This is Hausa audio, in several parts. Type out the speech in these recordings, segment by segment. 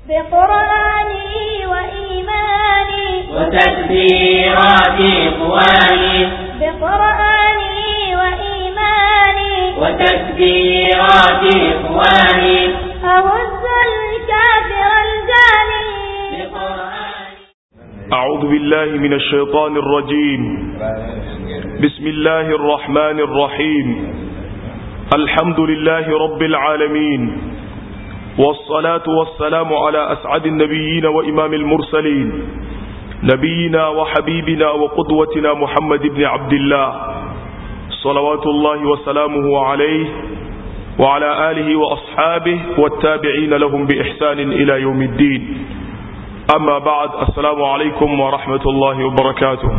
بقرآني وإيماني وتكبيرات إخواني بقرآني وإيماني وتكبيرات إخواني أهز الكافر الجاني بقرآني أعوذ بالله من الشيطان الرجيم بسم الله الرحمن الرحيم الحمد لله رب العالمين والصلاة والسلام على أسعد النبيين وإمام المرسلين نبينا وحبيبنا وقدوتنا محمد بن عبد الله صلوات الله وسلامه عليه وعلى آله وأصحابه والتابعين لهم بإحسان إلى يوم الدين أما بعد السلام عليكم ورحمة الله وبركاته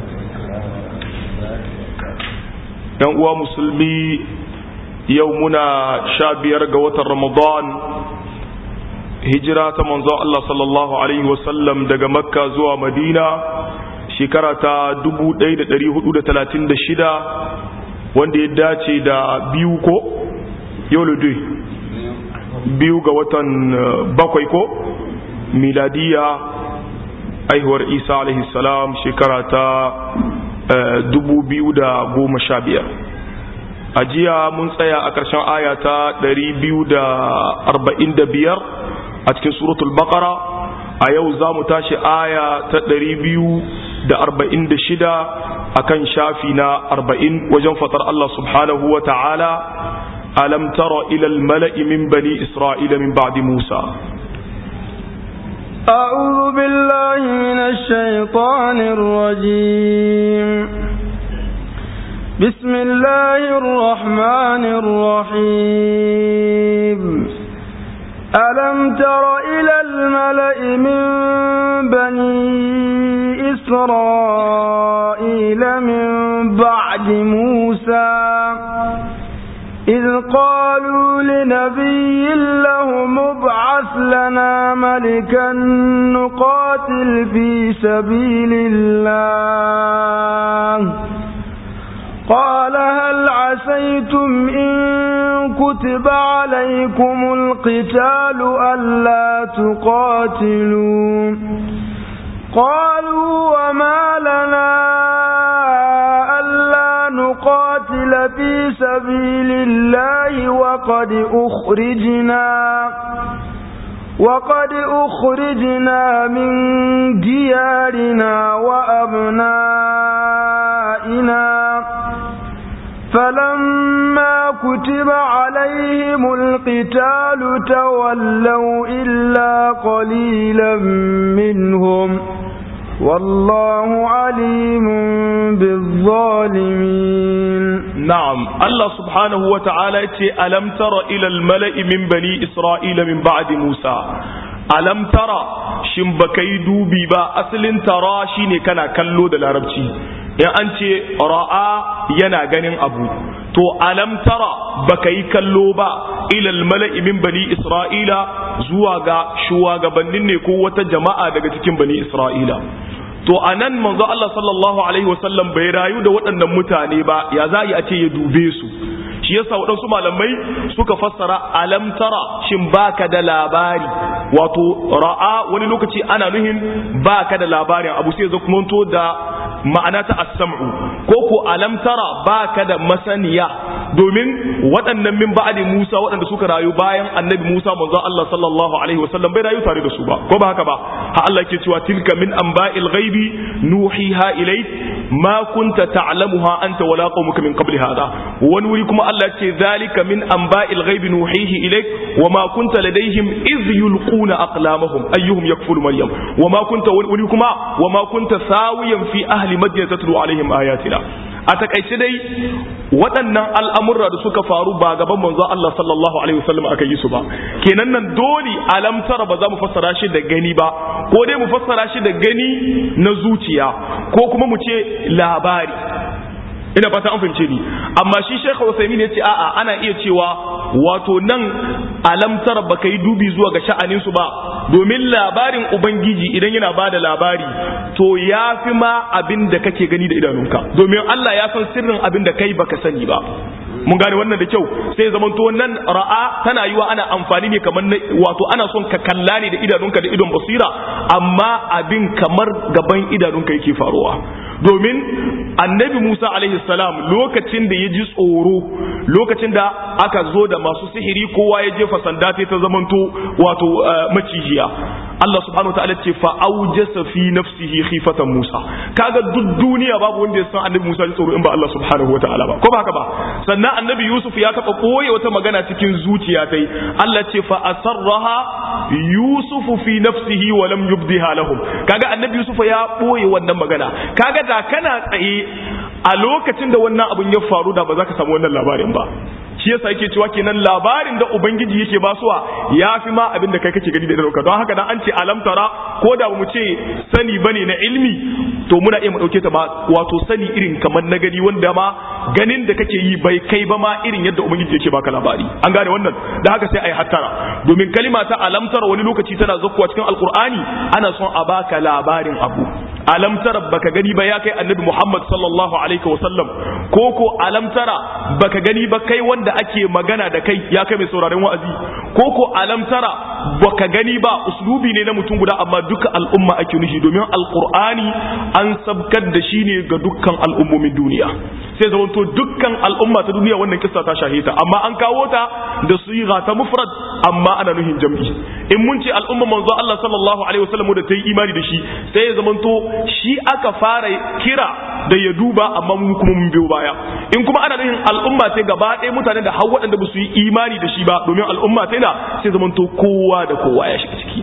‘yan uwa musulmi yau muna sha biyar ga watan ramadan hijira ta manzo Allah sallallahu Alaihi wasallam daga makka zuwa madina shekara ta 1436 wanda ya dace da biyu ko yau biyu ga watan bakwai ko miladiya aihuwar isa alaihi salam shekara ta dubu biyu da goma sha biyar a jiya mun tsaya a ƙarshen aya ta ɗari biyu da arba'in da biyar a cikin suratul baqara a yau za mu tashi aya ta ɗari biyu da arba'in da shida a kan shafi na arba'in wajen fatar Allah subhanahu wa ta'ala alam tara ilal mala'i min bani isra'ila min ba'di musa أعوذ بالله من الشيطان الرجيم بسم الله الرحمن الرحيم ألم تر إلى الملأ من بني إسرائيل من بعد موسى إذ قالوا لنبي له مبعث لنا ملكا نقاتل في سبيل الله قال هل عسيتم إن كتب عليكم القتال ألا تقاتلوا قالوا وما لنا ألا نقاتل في سبيل الله وقد أخرجنا وقد أخرجنا من ديارنا وأبنائنا فلما كتب عليهم القتال تولوا إلا قليلا منهم والله عليم بالظالمين نعم الله سبحانه وتعالى ألم تر إلى الملأ من بني إسرائيل من بعد موسى ألم ترى shin baka yi dubi ba asalin tara shine kana kallo da larabci in an ce ra'a yana ganin abu to alam tara baka yi kallo ba ilal mala'i min bani isra'ila zuwa ga shugabannin ne ko wata jama'a daga cikin bani isra'ila to anan manzo Allah sallallahu alaihi wasallam bai rayu da waɗannan mutane ba ya za a ce ya dube su shi yasa waɗansu malamai suka fassara alam tara shin baka da labari wato ra'a wani lokaci ana nuhin baka da labarin abu sai zo kuma da ma'ana ta as-sam'u ko ko alam tara baka da masaniya domin waɗannan min ba'adi Musa waɗanda suka rayu bayan annabi Musa manzo Allah sallallahu alaihi wasallam bai rayu tare da su ba ko ba haka ba ha Allah ke cewa tilka min anba'il ghaibi nuhiha ilayk ma kunta ta'lamuha anta wala qaumuka min qabli hada wani wuri kuma Allah ce zalika min anba'il ghaibi nuhihi ilayk wa ma kunta ladaihim iz yulquna aqlamahum ayyuhum yakfulu maryam wa ma kunta wani kuma wa ma kunta sawiyan fi ahli madyan tatlu alaihim ayatina a takaice dai waɗannan al'amurra da suka faru ba gaban manzo Allah sallallahu alaihi wasallam aka yi su ba kenan nan dole alamtara ba za mu fassara shi da gani ba ko dai mu fassara shi da gani na zuciya ko kuma mu ce labari ina fata an fahimce ni amma shi Sheikh Uthaymeen ya ce a'a ana iya cewa wato nan alamtar baka yi dubi zuwa ga sha'anin su ba domin labarin ubangiji idan yana bada labari to ya fi ma abin da kake gani da idanunka domin Allah ya san sirrin abin da kai baka sani ba mun gane wannan da kyau sai zaman to nan ra'a tana yiwa ana amfani ne kamar wato ana son ka kalla ne da idanunka da idon basira amma abin kamar gaban idanunka yake faruwa domin annabi Musa alaihi salam lokacin da ya ji tsoro lokacin da aka zo da masu sihiri kowa ya jefa sanda ta zamanto wato macijiya Allah subhanahu wataala ce fa aujasa fi nafsihi khifatan Musa kaga duk duniya babu wanda ya san annabi Musa ji tsoro in ba Allah subhanahu wataala ba ko ba haka ba sannan annabi Yusuf ya taba koye wata magana cikin zuciya tai Allah ce fa asarraha Yusuf fi nafsihi wa lam yubdiha lahum kaga annabi Yusuf ya boye wannan magana kaga da kana tsaye a lokacin da wannan abun ya faru da ba za ka samu wannan labarin ba shi yasa yake cewa kenan labarin da ubangiji yake basuwa ya fi ma abin da kai kake gani da dauka don haka dan an ce alam tara ko da mu ce sani bane na ilmi to muna iya mu dauke ta ba wato sani irin kamar na gani wanda ma ganin da kake yi bai kai ba ma irin yadda ubangiji yake baka labari an gane wannan da haka sai ai hattara domin kalima ta alam tara wani lokaci tana zakkuwa cikin alqur'ani ana son a baka labarin abu alam tara baka gani ba ya kai annabi Muhammad sallallahu alaihi wasallam ko ko alam tara baka gani ba kai wanda ake magana da kai ya kai mai sauraron wa'azi ko ko alam tara baka gani ba uslubi ne na mutum guda amma duka al'umma ake nushi domin alqur'ani an sabkar da shi ne ga dukkan al'ummomin duniya sai zamanto dukkan al'umma ta duniya wannan kissa ta shahita amma an kawo ta da siga ta mufrad amma ana nuhin jam'i in mun ce al'umma manzo Allah sallallahu alaihi wasallam da ta yi imani da shi sai ya zamanto shi aka fara kira da ya duba amma mu kuma mun biyo baya in kuma ana nuhin al'umma sai gaba ɗaya mutanen da har waɗanda ba su yi imani da shi ba domin al'umma sai na sai zamanto kowa da kowa ya shiga ciki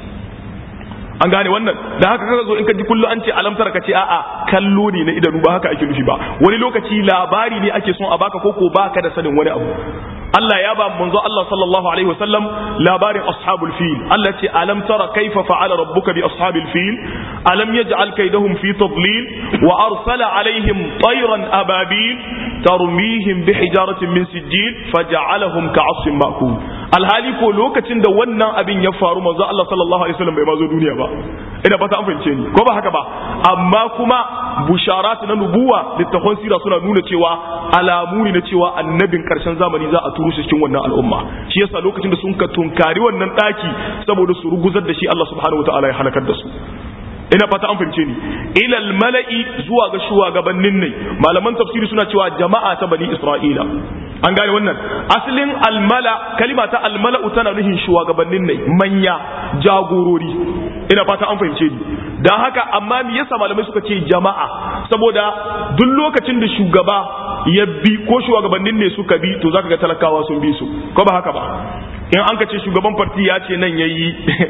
an gane wannan da haka kaga zo in ka ji kullu an ce alamtar ka ce a'a kallo ne na idanu ba haka ake nufi ba wani lokaci labari ne ake son a baka ko ko baka da sanin wani abu Allah ya ba manzo Allah sallallahu alaihi wasallam labarin ashabul fil Allah ce alam tara kaifa fa'ala rabbuka bi ashabil fil alam yaj'al kaydahum fi tadlil wa arsala alaihim tayran ababil tarmihim bi hijaratin min sijil faj'alahum ka'asfin ma'kul alhali ko lokacin da wannan abin ya faru manzo Allah sallallahu alaihi wasallam bai ma zo duniya ba ina fata an fahimce ni ko ba haka ba amma kuma busharat na nubuwa littafan sira suna nuna cewa alamu ne na cewa annabin karshen zamani za a turo shi cikin wannan al'umma shi yasa lokacin da sun ka tunkari wannan daki saboda su ruguzar da shi Allah subhanahu wataala ya halakar da su ina fata an fahimce ni ilal mala'i zuwa ga shugabannin ne malaman tafsiri suna cewa jama'a ta bani isra'ila an gane wannan asalin almala kalima ta almala'u tana nufin shugabannin ne manya jagorori ina fata an fahimce ni dan haka amma me yasa malamai suka ce jama'a saboda duk lokacin da shugaba ya bi ko shugabannin ne suka bi to zaka ga talakawa sun bi su ko ba haka ba in an ka ce shugaban farti ya ce nan yayi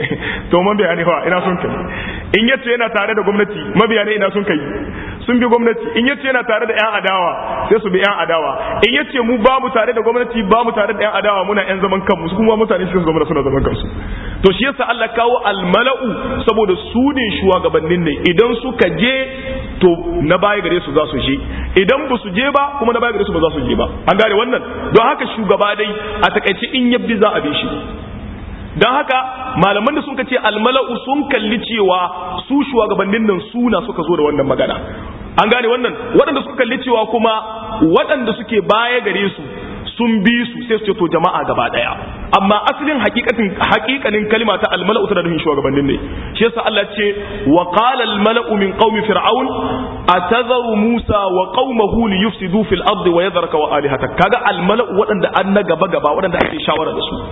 to mabiya ne fa ina son kai in yace yana tare da gwamnati mabiya ne ina son kai sun bi gwamnati in yace yana tare da yan adawa sai su bi yan adawa in yace mu ba mu tare da gwamnati ba mu tare da yan adawa muna yan zaman kanmu su kuma mutane su zama suna zaman kansu to shi yasa Allah kawo almala'u saboda su ne shugabannin ne idan suka je to na baya gare su za su je idan ba su je ba kuma na baya gare su ba za su je ba an gane wannan don haka shugaba dai a takaice in yabbi za a bi shi don haka malaman da sun ce almala'u sun kalli cewa su shugabannin nan suna suka zo da wannan magana an gane wannan waɗanda suka kalli cewa kuma waɗanda suke baya gare su sun bi su sai su ce to jama'a gaba daya amma asalin hakikatin hakikanin kalima ta almala'u tana nufin shugabannin ne shi yasa Allah ce wa qala almala'u min qaumi fir'aun atazaru musa wa qaumahu li yufsidu fil ardi wa yadhraka wa alihatak kaga almala'u waɗanda an na gaba gaba waɗanda ake shawara da su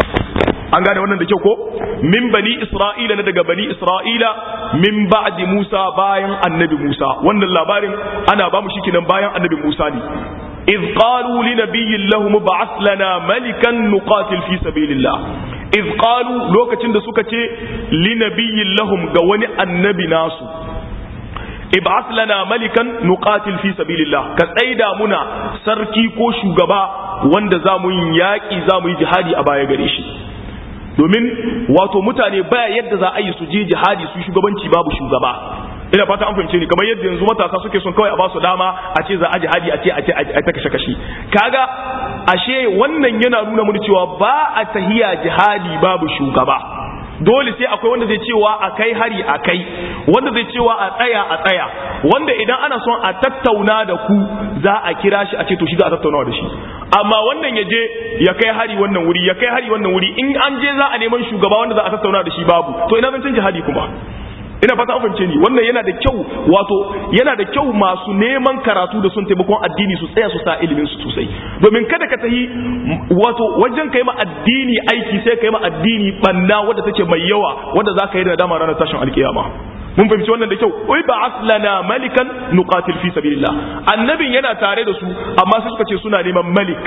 an gane wannan da kyau ko min bani isra'ila na daga bani isra'ila min ba'di musa bayan annabi musa wannan labarin ana ba mu shi kenan bayan annabi musa ne إذ قالوا لنبي لهم ابعث لنا ملكا نقاتل في سبيل الله إذ قالوا لوكتين da suka ce لنبي لهم ga wani annabi nasu ib'ath lana malikan nuqatil fi sabilillah ka tsaida muna sarki ko shugaba wanda za mu yi yaƙi za mu yi jihadi a baya gare shi domin wato mutane baya yadda za a yi su je jihadi su shugabanci babu shugaba ina fata an fahimce ni kamar yadda yanzu matasa suke son kawai a ba su dama a ce za a jihadi a ce a ce a ta kashe kashe kaga ashe wannan yana nuna mu cewa ba a tahiya jihadi babu shugaba dole sai akwai wanda zai cewa a kai hari a kai wanda zai cewa a tsaya a tsaya wanda idan ana son a tattauna da ku za a kira shi a ce to shi za a tattaunawa da shi amma wannan ya je ya kai hari wannan wuri ya kai hari wannan wuri in an je za a neman shugaba wanda za a tattauna da shi babu to ina zan canja hadi kuma ina fata an fahimce ni wannan yana da kyau wato yana da kyau masu neman karatu da sun taimakon addini su tsaya su sa ilimin su sosai domin kada ka tahi wato wajen kai ma addini aiki sai kai ma addini banna wadda take mai yawa wadda za ka yi da dama ranar tashin alkiyama mun fahimci wannan da kyau oi ba aslana malikan nuqatil fi sabilillah annabin yana tare da su amma sai suka ce suna neman malik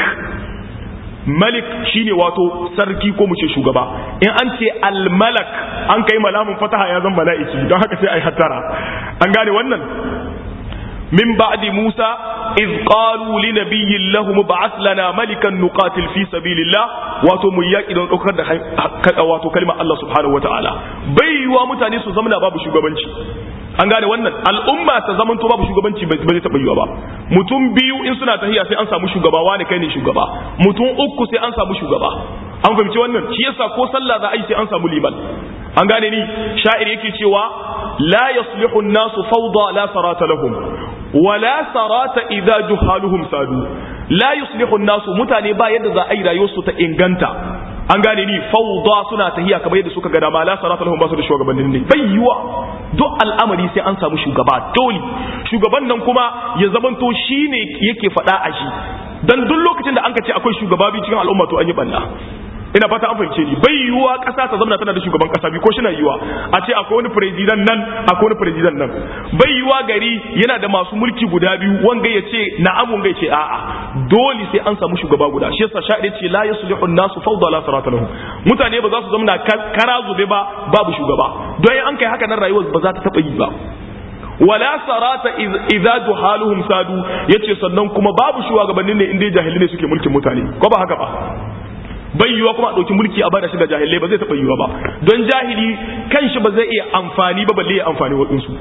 malik shine wato sarki ko mu ce shugaba in an ce almalak an kai malamin fataha ya zama mala'iki don haka sai ai hattara an gane wannan min ba'di musa iz qalu li nabiyyin lahum ba'ath lana malikan nuqatil fi sabilillah wato mu yaki don daukar da wato kalmar Allah subhanahu wataala bai yiwa mutane su zamana babu shugabanci an gane wannan al'umma ta zaman to babu shugabanci ba zai taɓa yiwa ba mutum biyu in suna tahiya sai an samu shugaba wani kai ne shugaba mutum uku sai an samu shugaba an fahimci wannan shi yasa ko sallah za a yi sai an samu liman an gane ni sha'ir yake cewa la yaslihu an-nasu fawda la sarata lahum wa la sarata idza juhaluhum sadu la yuslihu an-nasu mutane ba yadda za a yi rayuwarsu ta inganta an gane ni fawda suna tahiya kamar yadda suka ga dama la sarata lahum ba su da shugabannin ne bai yiwa duk al'amari sai an samu shugaba dole shugaban nan kuma ya zamanto shine yake faɗa a shi dan duk lokacin da an ka ce akwai shugaba bi cikin al'umma to an yi banna ina fata an fahimce ni bai yiwuwa ƙasa ta zama tana da shugaban ƙasa bi ko shi na yiwuwa a ce akwai wani president nan akwai wani president nan bai yiwuwa gari yana da masu mulki guda biyu wanga ya ce na'am wanga ya ce a'a dole sai an samu shugaba guda shi yasa sha'ir ce la yuslihu an-nasu fawda la sarata lahum mutane ba za su zama kara zube ba babu shugaba don an kai haka nan rayuwar ba za ta taba yi ba wala sarata idza duhaluhum sadu yace sannan kuma babu shugabannin ne inda jahili ne suke mulkin mutane ko ba haka ba bai yiwa kuma a ɗauki mulki a bada shi ga jahilai ba zai taɓa yiwa ba don jahili kanshi ba zai iya amfani ba balle ya amfani waɗansu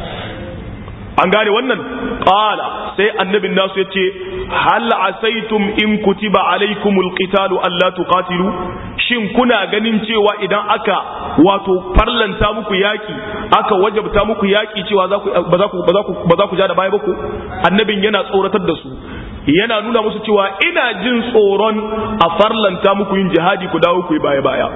an gane wannan ƙala sai annabin nasu ya ce hal asaitum in kutiba alaikumul qitalu alla tuqatilu shin kuna ganin cewa idan aka wato farlanta muku yaki aka wajabta muku yaki cewa ba za ku ba za ku ja da baya ba ku annabin yana tsoratar da su yana nuna musu cewa ina jin tsoron a farlanta muku yin jihadi ku dawo ku yi baya-baya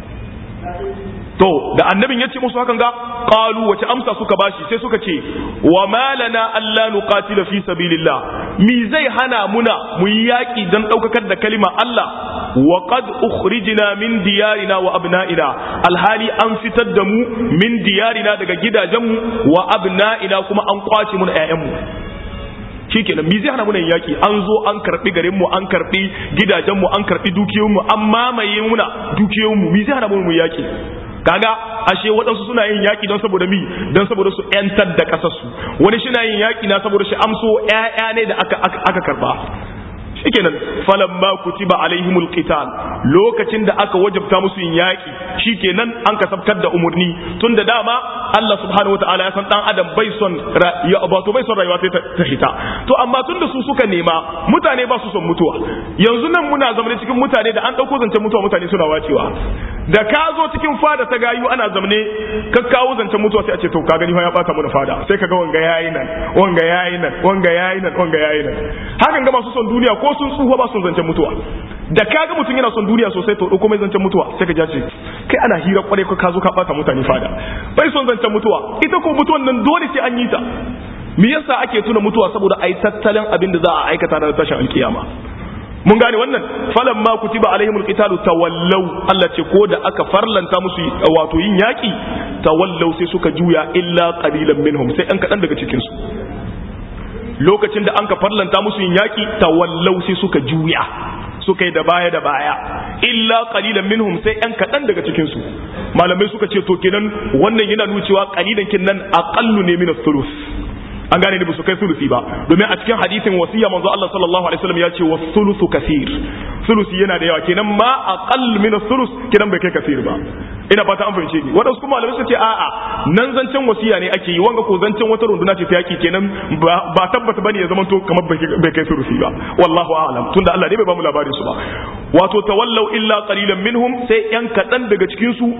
to da annabin ya ce musu hakan ga qalu wace amsa suka bashi sai suka ce wa malana alla nuqatila fi sabilillah mi zai hana muna mu yi yaki dan daukakar da kalima Allah wa qad ukhrijna min diyarina wa abna'ina alhali an fitar da mu min diyarina daga gidajenmu wa abna'ina kuma an kwace mu da 'ya'yanmu shikenan mi zai hana muna yaki an zo an karbi garin mu an karbi gidajen mu an karbi dukiyoyin mu an mamaye muna dukiyoyin mu mi zai hana mu yaki kaga ashe waɗansu suna yin yaki don saboda mi don saboda su yantar da ƙasar su wani shi na yin yaki na saboda shi amso ƴaƴa ne da aka aka karba shikenan falamma kutiba alaihimul qital lokacin da aka wajabta musu yin yaki shikenan an kasabtar da umurni tunda dama Allah subhanahu wataala ya san dan adam bai son ya wato bai son rayuwa ta hita to amma tunda su suka nema mutane ba su son mutuwa yanzu nan muna zamane cikin mutane da an dauko zancen mutuwa mutane suna wacewa da ka zo cikin fada ta gayu ana zamane ka kawo zancen mutuwa sai a ce to ka gani ya bata mu da fada sai ka ga wanga yayi nan wanga yayi nan wanga yayi nan wanga yayi nan hakan ga masu son duniya ko sun tsufa ba sun zancen mutuwa da kaga mutum yana son duniya sosai to dauko mai zancen mutuwa sai ka ja ce kai ana hira kwarai ka zo ka bata mutane fada bai son zancen mutuwa ita ko mutuwan nan dole sai an yi ta me yasa ake tuna mutuwa saboda ai tattalin abin da za a aikata na tashin alkiyama mun gane wannan falan ma kutiba alaihimul qitalu tawallaw Allah ce ko da aka farlanta musu wato yin yaki tawallaw sai suka juya illa qalilan minhum sai an kadan daga cikin su lokacin da an ka farlanta musu yin yaki tawallau sai suka juya suka yi da baya da baya illa qalilan minhum sai yan kadan daga cikin su malamai suka ce to kenan wannan yana nuna cewa qalilan kin nan aqallu ne min thuluth an gane ne ba su kai sulusi ba domin a cikin hadisin wasiya manzo Allah sallallahu alaihi wasallam ya ce wa sulusu kathir sulusi yana da yawa kenan ma aqall min sulus kenan bai kai kathir ba ina fata an fahimce ni wadansu kuma malamai suka ce a'a nan zancen wasiya ne ake yi wanga ko zancen wata runduna ce ta yaki kenan ba tabbata bane ya zamanto kamar bai kai sulusi ba wallahu a'lam tunda Allah ne bai ba mu labarin su ba wato tawallau illa qalilan minhum sai yan kadan daga cikin su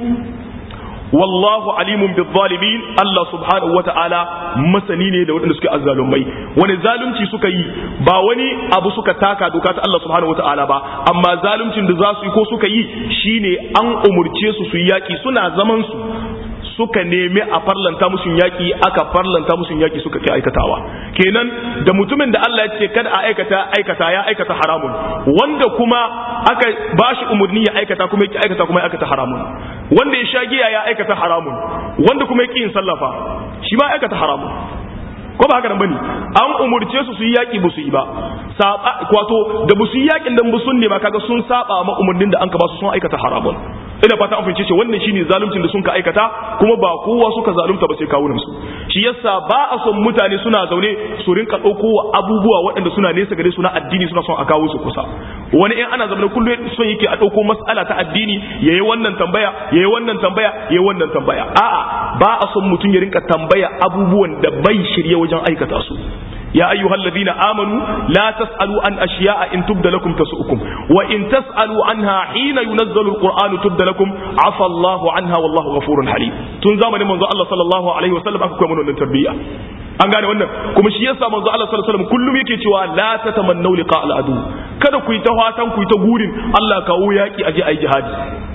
wallahu alimun bil zalimin Allah subhanahu wata'ala masani ne da waɗanda suke azzalumai wani zalunci suka yi ba wani abu suka taka doka ta Allah subhanahu wata'ala ba amma zaluncin da za su yi ko suka yi shine an umurce su su yi yaki suna zaman su suka nemi a farlanta musu yaki aka farlanta musu yaki suka ke aikatawa kenan da mutumin da Allah ya ce kada a aikata aikata ya aikata haramun wanda kuma aka bashi umurni ya aikata kuma yake aikata kuma ya aikata haramun wanda ya sha giya ya aikata haramun wanda kuma yake yin sallafa shi ma aikata haramun ko ba haka nan bane an umurce su su yi yaki ba su yi ba saba kwato da ba su yi yakin dan ba sun ne ma kaga sun saba ma umurnin da an ka ba su sun aikata haramun ina fata an fahimce ce wannan shine zaluncin da sun ka aikata kuma ba kowa suka zalunta ba sai kawunan su shi yasa ba a son mutane suna zaune su rinka dauko abubuwa waɗanda suna nesa gare su na addini suna son a kawo su kusa wani in ana zaune kullum son yake a dauko mas'ala ta addini yayi wannan tambaya yayi wannan tambaya yayi wannan tambaya a'a ba a son mutum ya rinka tambaya abubuwan da bai shirye wajen aikata su يا أيها الذين آمنوا لا تسألوا عن أشياء إن تبد لكم تسؤكم وإن تسألوا عنها حين ينزل القرآن تبد لكم عفى الله عنها والله غفور حليم تنزام من منذ الله صلى الله عليه وسلم أكو من التربية an gane wannan kuma shi yasa manzo Allah sallallahu alaihi wasallam kullum yake cewa la tatamannu liqa al-adu kada ku yi ta fatan ku yi ta gurin Allah kawo yaki aje ayi jihadi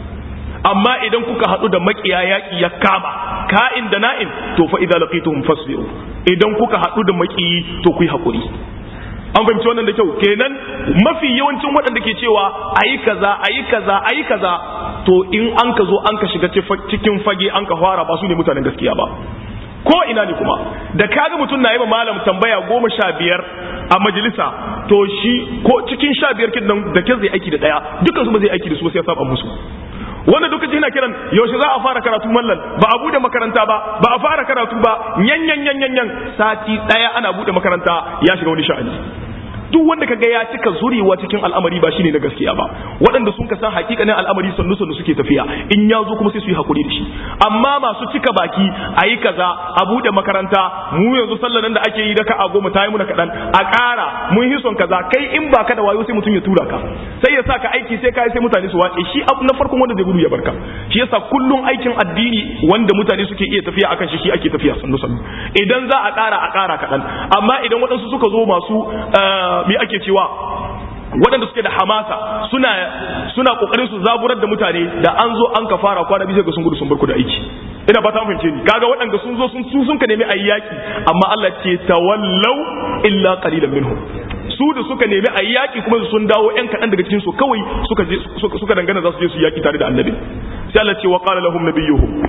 amma idan kuka haɗu da makiya yaƙi ya kama ka'in da na'in to fa idza laqituhum fasbiru idan kuka haɗu da makiyi to ku yi haƙuri an fahimci wannan da kyau kenan mafi yawancin waɗanda ke cewa ayi kaza ayi kaza ayi kaza to in an ka zo an ka shiga cikin fage an ka fara ba su ne mutanen gaskiya ba ko ina ne kuma da kaga mutum na yi ma malam tambaya goma sha biyar a majalisa to shi ko cikin sha biyar kin nan da ke zai aiki da ɗaya dukkan su ba zai aiki da su ba sai ya saba musu wanda duka ji yana kiran yaushe za a fara karatu mallan ba a bude makaranta ba ba a fara karatu ba yan yan yan yan yan sati daya ana bude makaranta ya shiga wani sha'ani duk wanda kaga ya cika zurewa cikin al'amari ba shine na gaskiya ba waɗanda sun ka san hakikanin al'amari sannu sannu suke tafiya in ya zo kuma sai su yi hakuri da shi amma masu cika baki a yi kaza a buɗe makaranta mu yanzu sallar nan da ake yi da ka a goma ta yi muna kaɗan a ƙara mun yi son kaza kai in ba ka da wayo sai mutum ya tura ka sai ya sa ka aiki sai ka sai mutane su wace shi abu na farkon wanda zai gudu ya barka shi yasa kullum aikin addini wanda mutane suke iya tafiya akan shi shi ake tafiya sannu sannu idan za a ƙara a ƙara kaɗan amma idan waɗansu suka zo masu me ake cewa waɗanda suke da hamasa suna suna kokarin su zaburar da mutane da an zo an ka fara kwana bisa ga sun gudu sun barku da aiki ina fata fahimce ni kaga waɗanda sun zo sun su sun ka nemi ayi yaki amma Allah ce tawallau illa qalilan minhum su da suka nemi ayi yaki kuma sun dawo yan kaɗan daga cikin su kawai suka je suka dangana za su je su yaki tare da annabi sai Allah ce wa qala lahum nabiyuhum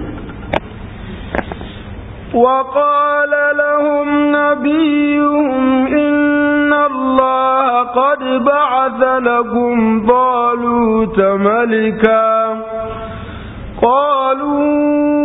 وقال لهم نبيهم إن الله قد بعث لكم طالوت ملكا قالوا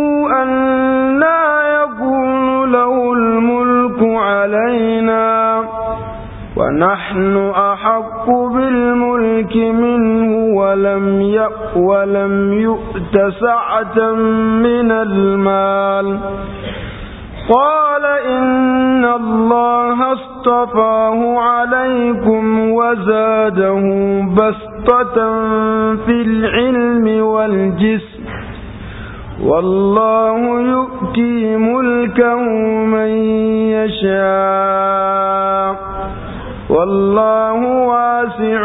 أنا يكون له الملك علينا ونحن أحق بالملك منه ولم يأ ولم يؤت سعة من المال قال إن الله اصطفاه عليكم وزاده بسطة في العلم والجسم والله يؤتي ملكه من يشاء والله واسع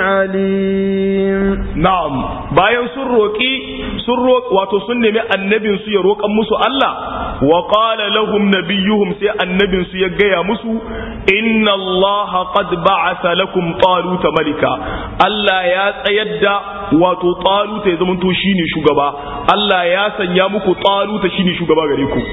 عليم na'am bayan sun roƙi sun roƙ wato sun nemi annabin su ya roƙan musu Allah wa qala lahum nabiyuhum sai annabin su ya gaya musu inna Allah qad ba'atha lakum taluta malika Allah ya tsayar da wato taluta ya zamanto shine shugaba Allah ya sanya muku taluta shine shugaba gare ku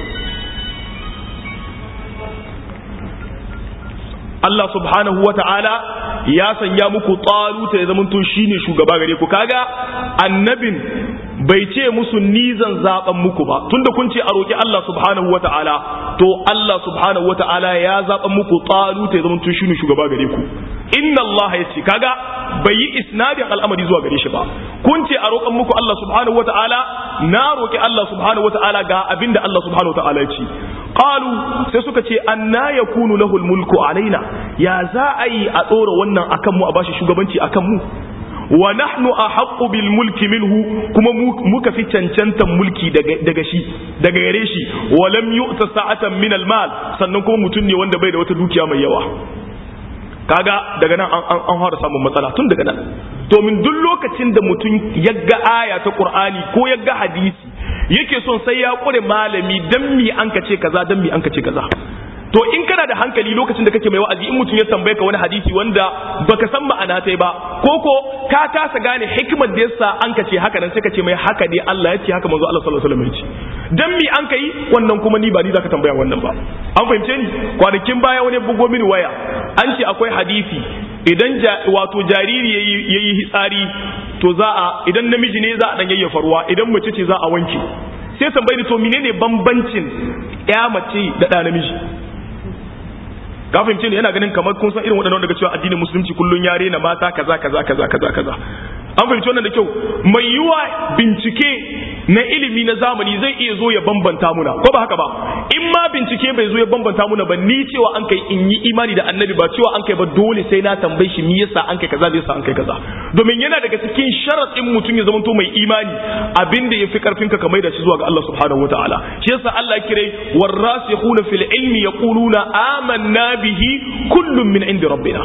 Allah subhanahu wa ta'ala ya sanya muku taluta ya zamanto shine shugaba gare ku kaga annabin bai ce musu ni zan zaben muku ba tunda kun ce a roki Allah subhanahu wataala to Allah subhanahu wataala ya zaben muku talut ya zama tun shine shugaba gare ku inna Allah ya ce kaga bai yi isnadin al'amari zuwa gare shi ba kun ce a roƙan muku Allah subhanahu wataala na roki Allah subhanahu wataala ga abinda Allah subhanahu wataala ya ce qalu sai suka ce anna yakunu lahu mulku alaina ya za a yi a tsora wannan akan mu a bashi shugabanci akan mu wa nahnu ahaqqu bil mulki minhu kuma muka fi cancantan mulki daga shi daga gare shi wa lam yu'ta sa'atan min al mal sannan kuma mutum ne wanda bai da wata dukiya mai yawa kaga daga nan an an fara samun matsala tun daga nan domin duk lokacin da mutum ya ga aya ta qur'ani ko ya ga hadisi yake son sai ya kure malami dan mi an kace kaza dan mi an kace kaza to in kana da hankali lokacin da kake mai wa'azi in mutum ya tambaye ka wani hadisi wanda baka san ma'ana tai ba ko ko ka kasa gane hikimar da yasa an ka ce haka nan sai ka ce mai haka ne Allah ya ce haka manzo Allah sallallahu alaihi wasallam ya ce dan mi an kai wannan kuma ni ba ni zaka tambaya wannan ba an fahimce ni kwanakin baya wani bugo mini waya an ce akwai hadisi idan wato jariri yayi hitsari to za a idan namiji ne za a dan yayyafa ruwa idan mace ce za a wanke sai tambayi to menene bambancin ya mace da ɗa namiji ka fahimce ne yana ganin kamar kun san irin waɗannan daga cewa addinin musulunci kullun ya rena mata kaza kaza kaza kaza kaza an fahimci wannan da kyau mai yiwa bincike na ilimi na zamani zai iya zo ya bambanta muna ko ba haka ba in ma bincike bai zo ya bambanta muna ba ni cewa an kai in yi imani da annabi ba cewa an kai ba dole sai na tambaye shi me yasa an kai kaza zai sa an kai kaza domin yana daga cikin sharadin mutum ya zamanto mai imani abin da yafi karfin ka kamar da shi zuwa ga Allah subhanahu wataala shi yasa Allah ya kire warasikhuna fil ilmi yaquluna amanna bihi kullun min indi rabbina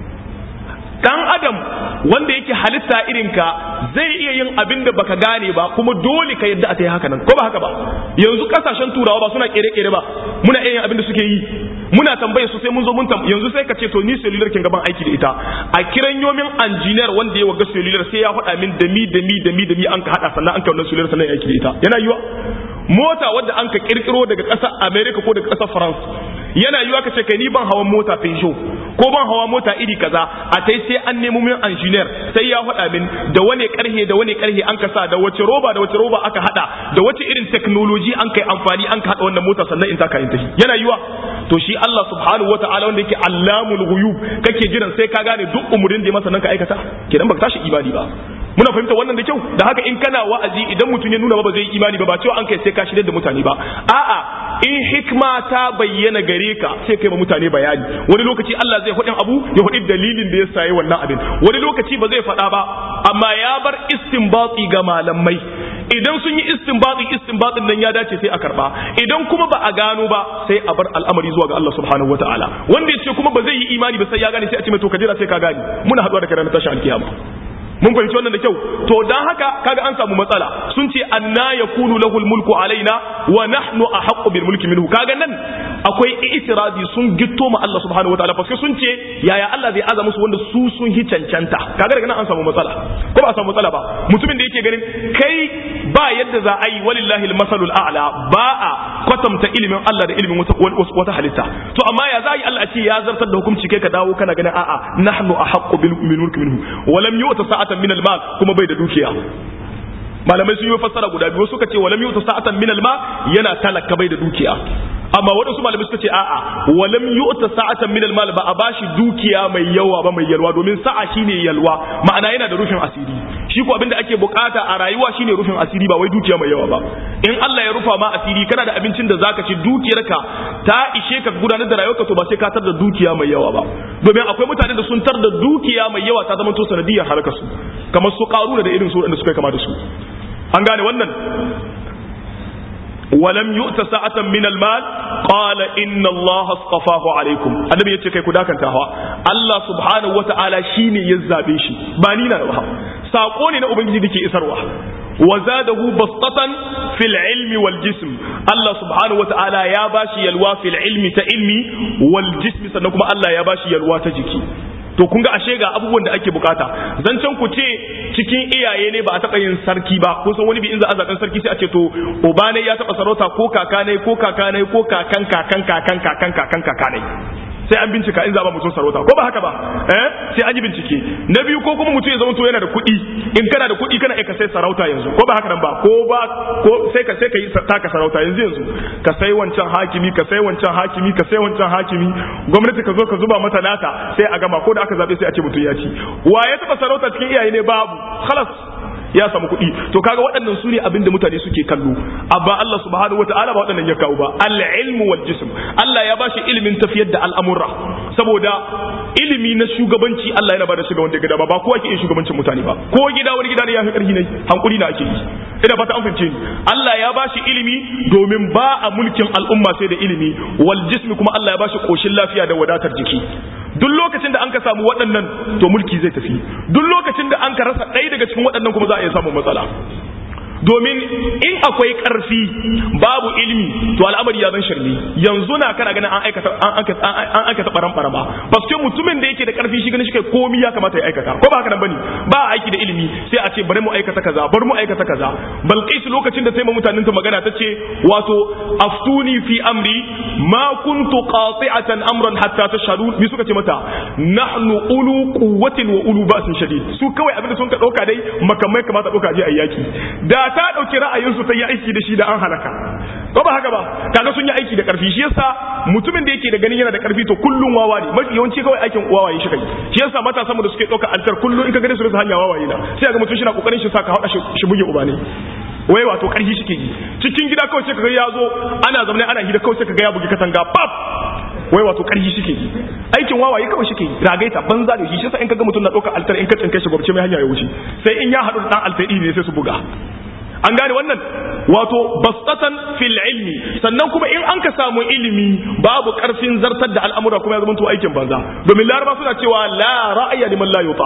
dan adam wanda yake halitta irinka zai iya yin abin da baka gane ba kuma dole ka yadda a ta yi haka nan ko ba haka ba yanzu kasashen turawa ba suna kere-kere ba muna iya yin abin da suke yi muna tambaye su sai mun zo mun tam yanzu sai ka ce to ni cellular kin gaban aiki da ita a kiran yomin engineer wanda ya waga cellular sai ya faɗa min da mi da mi da mi da mi an ka hada sannan an ka wannan cellular sannan ya aiki da ita yana yiwa mota wadda an ka kirkiro daga ƙasar America ko daga ƙasar France yana yiwa ka ce kai ni ban hawan mota Peugeot ko ban hawa mota iri kaza a tai sai an nemo min engineer sai ya faɗa min da wane karhe da wane karhe an kasa da wace roba da wace roba aka hada da wace irin technology an kai amfani an ka hada wannan mota sannan in ta kayin tashi yana yiwa to shi Allah subhanahu wataala wanda yake allamul ghuyub kake jiran sai ka gane duk umurin da ya masa nan ka aikata kidan baka tashi ibadi ba muna fahimta wannan da kyau da haka in kana wa'azi idan mutum ya nuna ba zai yi imani ba ba cewa an kai sai ka shirya da mutane ba a'a in hikma ta bayyana gare ka sai kai ma mutane bayani wani lokaci Allah zai hudin abu ya hudi dalilin da ya sayi wannan abin wani lokaci ba zai faɗa ba amma ya bar istinbati ga malamai idan sun yi istinbati istinbatin nan ya dace sai a karba idan kuma ba a gano ba sai a bar al'amari zuwa ga Allah subhanahu wataala wanda ya ce kuma ba zai yi imani ba sai ya gane sai a ce mai to ka jira sai ka gane muna haɗuwa da kai ranar tashin alkiyama mun fahimci wannan da kyau to dan haka kaga an samu matsala sun ce anna yakunu lahul mulku alaina wa nahnu ahaqqu bil mulki minhu kaga nan akwai itirazi sun gitto ma Allah subhanahu wataala fa sun ce yaya Allah zai aza musu wanda su sun hi cancanta kaga daga nan an samu matsala ko ba a samu matsala ba mutumin da yake ganin kai ba yadda za a yi walillahi almasalul a'la ba a kwatanta ilimin Allah da ilimin wata, wata halitta to amma ya za a yi Allah a ce ya zartar da hukunci kai ka dawo kana ganin a'a nahnu ahaqqu bil mulki minhu wa lam yu'ta sa'atan min al-mal kuma bai da dukiya malamai sun yi fassara guda biyu suka ce walam yu'ta sa'atan min al-mal yana talaka bai da dukiya amma waɗansu malamai suka ce a'a walam yu'ta sa'atan min al-mal ba a bashi dukiya mai yawa ba mai yalwa domin sa'a shine yalwa ma'ana yana da rufin asiri shi ko abinda ake bukata a rayuwa shine rufin asiri ba wai dukiya mai yawa ba in Allah ya rufa ma asiri kana da abincin da zaka ci dukiyarka ta ishe ka gudanar da rayuwarka to ba sai ka tar da dukiya mai yawa ba domin akwai mutane da sun tar da dukiya mai yawa ta zama to sanadiyar harkar su kamar su karuna da irin su da suka kama da su an gane wannan ولم يؤت سعة من المال قال إن الله اصطفاه عليكم النبي يتشي كي كداكن تهوى الله سبحانه وتعالى شيني يزابي شي بانينا نوها ساقوني نأبنجي ديكي إسروا وزاده بسطة في العلم والجسم الله سبحانه وتعالى يا باشي يلوى في العلم تإلمي والجسم سنكم الله يا باشي يلوى تجيكي to kun ga ashe ga abubuwan da ake bukata zancen ku ce cikin iyaye ne ba a taɓa yin sarki ba kun san wani bi in za a zaɓen sarki sai a ce to uba ne ya taɓa sarauta ko kaka ne ko kaka ne ko kakan kakan kakan kakan kakan kaka ne sai an bincika in za ba mutum sarauta ko ba haka ba eh sai an yi bincike na biyu ko kuma mutum ya zama to yana da kuɗi in kana da kuɗi kana aika sai sarauta yanzu ko ba haka nan ba ko ba ko sai ka sai ka yi taka sarauta yanzu yanzu ka sai wancan hakimi ka sai wancan hakimi ka sai wancan hakimi gwamnati ka zo ka zuba mata nata sai a gama ko da aka zabe sai a ce mutum ya ci wa ya taba sarauta cikin iyaye ne babu khalas ya samu kuɗi to kaga waɗannan su ne abinda mutane suke kallo amma Allah subhanahu wataala ba waɗannan ya kawo ba al-ilmu wal jism Allah ya bashi ilimin tafiyar da al'amura saboda ilimi na shugabanci Allah yana bada shiga wanda gida ba ba kowa ke yin shugabancin mutane ba ko gida wani gida ne ya fi ƙarfi ne hankuri na ake yi ina fata an fahimce ni Allah ya bashi ilimi domin ba a mulkin al'umma sai da ilimi wal jism kuma Allah ya bashi koshin lafiya da wadatar jiki duk lokacin da an ka samu waɗannan to mulki zai tafi duk lokacin da an ka rasa ɗaya daga cikin waɗannan kuma za a iya samun matsala domin in akwai ƙarfi babu ilimi to al'amari ya zan shirme yanzu na kana ganin an aikata an aikata baran barama paske mutumin da yake da ƙarfi shi ganin shi kai komi ya kamata ya aikata ko ba haka nan bane ba aiki da ilimi sai a ce bari mu aikata kaza bari mu aikata kaza balqis lokacin da sai mutanen ta magana ta ce wato aftuni fi amri ma kuntu qati'atan amran hatta tashhadu bi suka ce mata nahnu ulu quwwatin wa ulu ba'sin shadid su kawai abinda sun ka dauka dai makamai kamata dauka je ayyaki da ta ɗauki ra'ayinsu ta yi aiki da shi da an halaka ko ba haka ba kaga sun yi aiki da ƙarfi shi yasa mutumin da yake da ganin yana da ƙarfi to kullum wawa ne mafi yawanci kawai aikin wawaye shi kai shi yasa matasan mu da suke ɗaukar altar kullum in ka gane su rasa hanya wawaye na sai ga mutum shi na kokarin shi sa ka haɗa shi buge uba ne wai wato ƙarfi shi ke yi cikin gida kawai sai ka ga ya zo ana zaune ana hira kawai sai ka ga ya bugi katanga pap wai wato ƙarfi shi ke yi aikin wawaye kawai shi ke yi ragaita banza da shi shi yasa in ka ga mutum na ɗaukar altar in ka tsinke shi gwabce mai hanya ya wuce sai in ya haɗu da ɗan altar ne sai su buga an gane wannan wato bastatan fil ilmi sannan kuma in an ka samu ilimi babu karfin zartar da al'amura kuma ya zama to aikin banza domin laraba suna cewa la ra'aya liman la yuta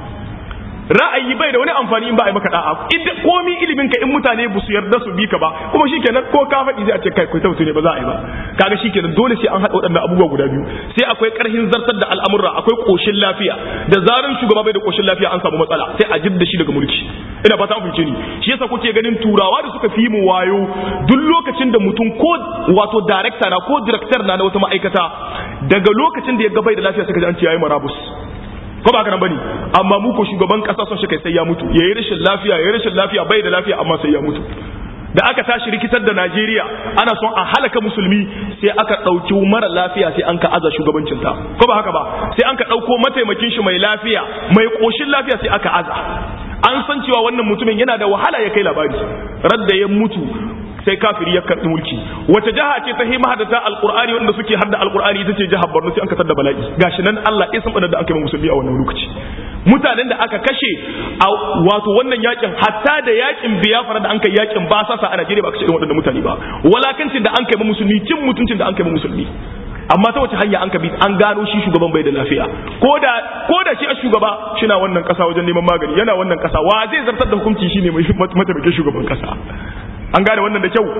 ra'ayi bai da wani amfani in ba a yi maka da'a idan komi ilimin ka in mutane ba su yarda su bi ka ba kuma shikenan ko ka faɗi zai a ce kai kai tautu ne ba za a yi ba kaga shikenan dole sai an haɗa waɗannan abubuwa guda biyu sai akwai ƙarfin zartar da al'amura akwai ƙoshin lafiya da zaran shugaba bai da ƙoshin lafiya an samu matsala sai a jidda shi daga mulki ina fata an fahimce ni shi yasa kuke ganin turawa da suka fi mu wayo duk lokacin da mutum ko wato director na ko director na na wata ma'aikata daga lokacin da ya ga bai da lafiya sai ka ji an ce yayi marabus ko ba kana bane amma mu ko shugaban kasa son shi kai sai ya mutu yayi rashin lafiya yayi rashin lafiya bai da lafiya amma sai ya mutu da aka tashi rikitar da Najeriya ana son a halaka musulmi sai aka ɗauki mara lafiya sai an ka aza shugabancinta ko ba haka ba sai an ka ɗauko mataimakin shi mai lafiya mai ƙoshin lafiya sai aka aza an san cewa wannan mutumin yana da wahala ya kai labari radda ya mutu sai kafiri ya karɓi mulki wace jaha ce ta hi mahadata alqur'ani wanda suke hadda alqur'ani ita ce jihar Borno sai an kasar da bala'i gashi nan Allah ya san da aka yi musulmi a wannan lokaci mutanen da aka kashe a wato wannan yakin hatta da yakin biyafara da an kai yakin ba sasa a Najeriya ba kashe irin waɗannan mutane ba walakancin da an kai musulmi cin mutuncin da an kai musulmi amma ta wace hanya an ka bi an gano shi shugaban bai da lafiya ko da ko da shi a shugaba shina wannan kasa wajen neman magani yana wannan kasa wa zai zartar da hukunci shine mai mataimakin shugaban kasa an gane wannan da kyau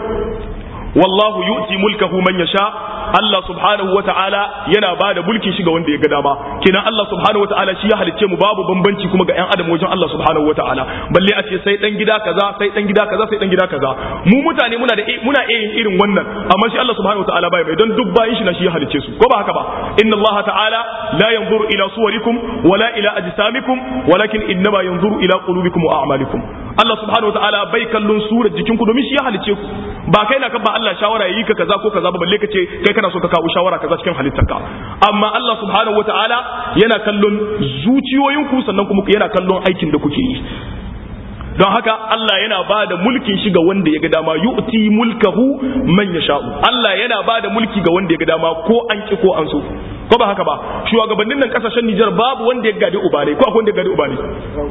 wallahu yu'ti mulkahu man yasha Allah subhanahu wa ta'ala yana ba da mulkin shi ga wanda ya ga dama kenan Allah subhanahu wa ta'ala shi ya halicce mu babu bambanci kuma ga ƴan adam wajen Allah subhanahu wa ta'ala balle a ce sai dan gida kaza sai dan gida kaza sai dan gida kaza mu mutane muna da muna iya yin irin wannan amma shi Allah subhanahu wa ta'ala bai bai don duk bayin shi na shi ya halicce su ko ba haka ba inna Allah ta'ala la yanzuru ila suwarikum wala ila ajsamikum walakin innama yanzuru ila qulubikum wa a'malikum Allah subhanahu wa ta'ala bai kallon surar jikinku domin shi ya halicce ku ba kai na kan ba Allah shawara yi ka kaza ko kaza ba balle ka ce kai kana so ka kawo shawara kaza cikin halittarka amma Allah subhanahu wataala yana kallon zuciyoyinku sannan kuma yana kallon aikin da kuke yi don haka Allah yana ba da mulkin shi ga wanda ya ga dama yu'ti mulkahu man yasha'u Allah yana ba da mulki ga wanda ya ga dama ko an ki ko an so ko ba haka ba shugabannin nan kasashen Nijar babu wanda ya gadi uba ne ko akwai wanda ya gadi uba ne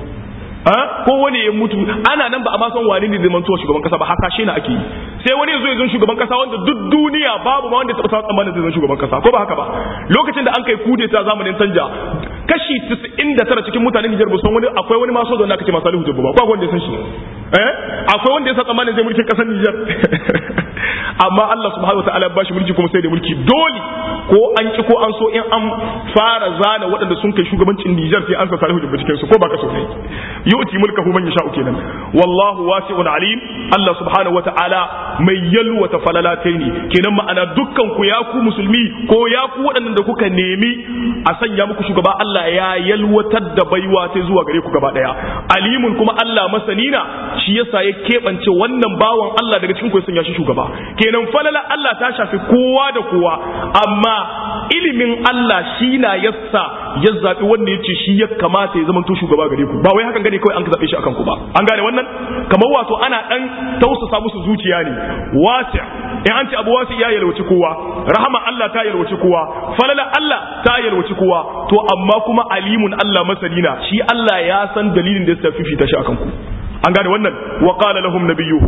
ko wani ya mutu ana nan ba a ma san wani ne zaman tuwa shugaban kasa ba hasashe na ake yi sai wani yazo ya zan shugaban kasa wanda duk duniya babu ma wanda ya taɓa tsammanin zai zan shugaban kasa ko ba haka ba lokacin da an kai kudeta zamanin canja kashi 99 cikin mutanen Nijar ba san wani akwai wani maso da aka ce Salihu Jabba ba ko wanda ya san shi eh akwai wanda ya san tsammanin zai mulkin kasar Nijar amma Allah subhanahu wataala ya bashi mulki kuma sai da mulki dole ko an ki ko an so in an fara zana waɗanda sun kai shugabancin Nijar sai an sa Salihu Jibba cikin su ko baka so kai yu'ti mulkahu man yasha'u kenan wallahu wasi'un alim Allah subhanahu wata'ala mai yalwata falalatai ne kenan ma'ana dukkan ku ya ku musulmi ko ya ku waɗannan da kuka nemi a sanya muku shugaba Allah ya yalwatar da baiwa sai zuwa gare ku gaba daya alimun kuma Allah masanina shi yasa ya keɓance wannan bawan Allah daga cikin ku ya sanya shi shugaba kenan falala Allah ta shafi kowa da kowa amma ilimin Allah shi na yassa ya zaɓi wanda ya ce shi ya kamata ya zamanto shugaba gare ku ba wai hakan gane kawai an ka zaɓe shi akan ku ba an gane wannan kamar wato ana ɗan tausasa musu zuciya ne wasi in an ce abu wasi ya yalwaci kowa rahama Allah ta yalwaci kowa falala Allah ta yalwaci kowa to amma kuma alimun Allah masalina shi Allah ya san dalilin da ya fifita shi akan ku an gane wannan wa qala lahum nabiyuhum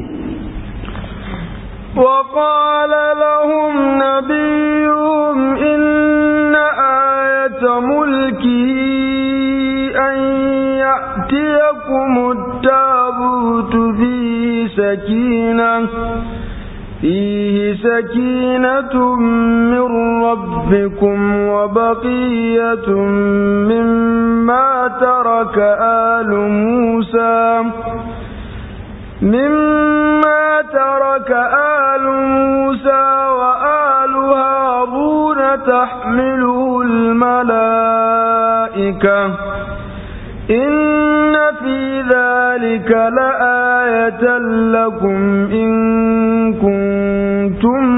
وقال لهم نبيهم إن آية ملكه أن يأتيكم التابوت فيه سكينة فيه سكينة من ربكم وبقية مما ترك آل موسى مما ترك آل موسى وآل هارون تحمله الملائكة إن في ذلك لآية لكم إن كنتم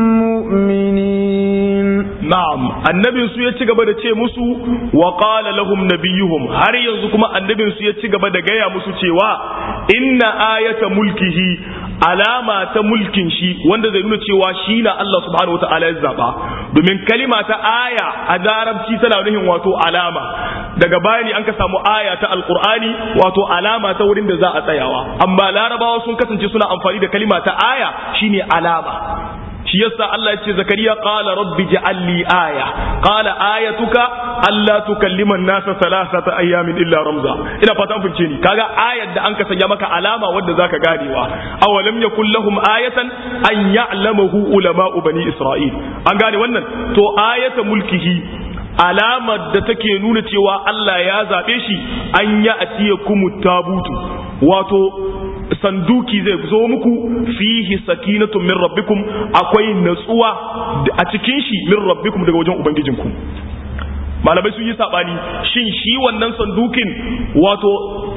مؤمنين na'am annabin su ya ci gaba da ce musu wa qala lahum nabiyuhum har yanzu kuma annabin su ya ci gaba da gaya musu cewa inna ayata mulkihi alama ta mulkin shi wanda zai nuna cewa shi na Allah subhanahu wataala ya zaba domin kalima ta aya a larabci tana nufin wato alama daga bayani an ka samu aya ta alqur'ani wato alama ta wurin da za a tsayawa amma larabawa sun kasance suna amfani da kalima ta aya shine alama shi yasa Allah ya ce zakariya qala rabbi ja'al li aya qala ayatuka alla tukallima an-nasa thalathata ayamin illa ramza ina fata an fice ni kaga ayar da an ka sanya maka alama wadda zaka ganewa awalam yakul lahum ayatan an ya'lamahu ulama'u bani isra'il an gane wannan to ayata mulkihi alamar da take nuna cewa Allah ya zaɓe shi an ya atiya kumu tabutu wato sanduki zai zo muku fihi sakinatun min rabbikum akwai natsuwa a cikin shi min rabbikum daga wajen ubangijinku malamai sun yi sabani shin shi wannan sandukin wato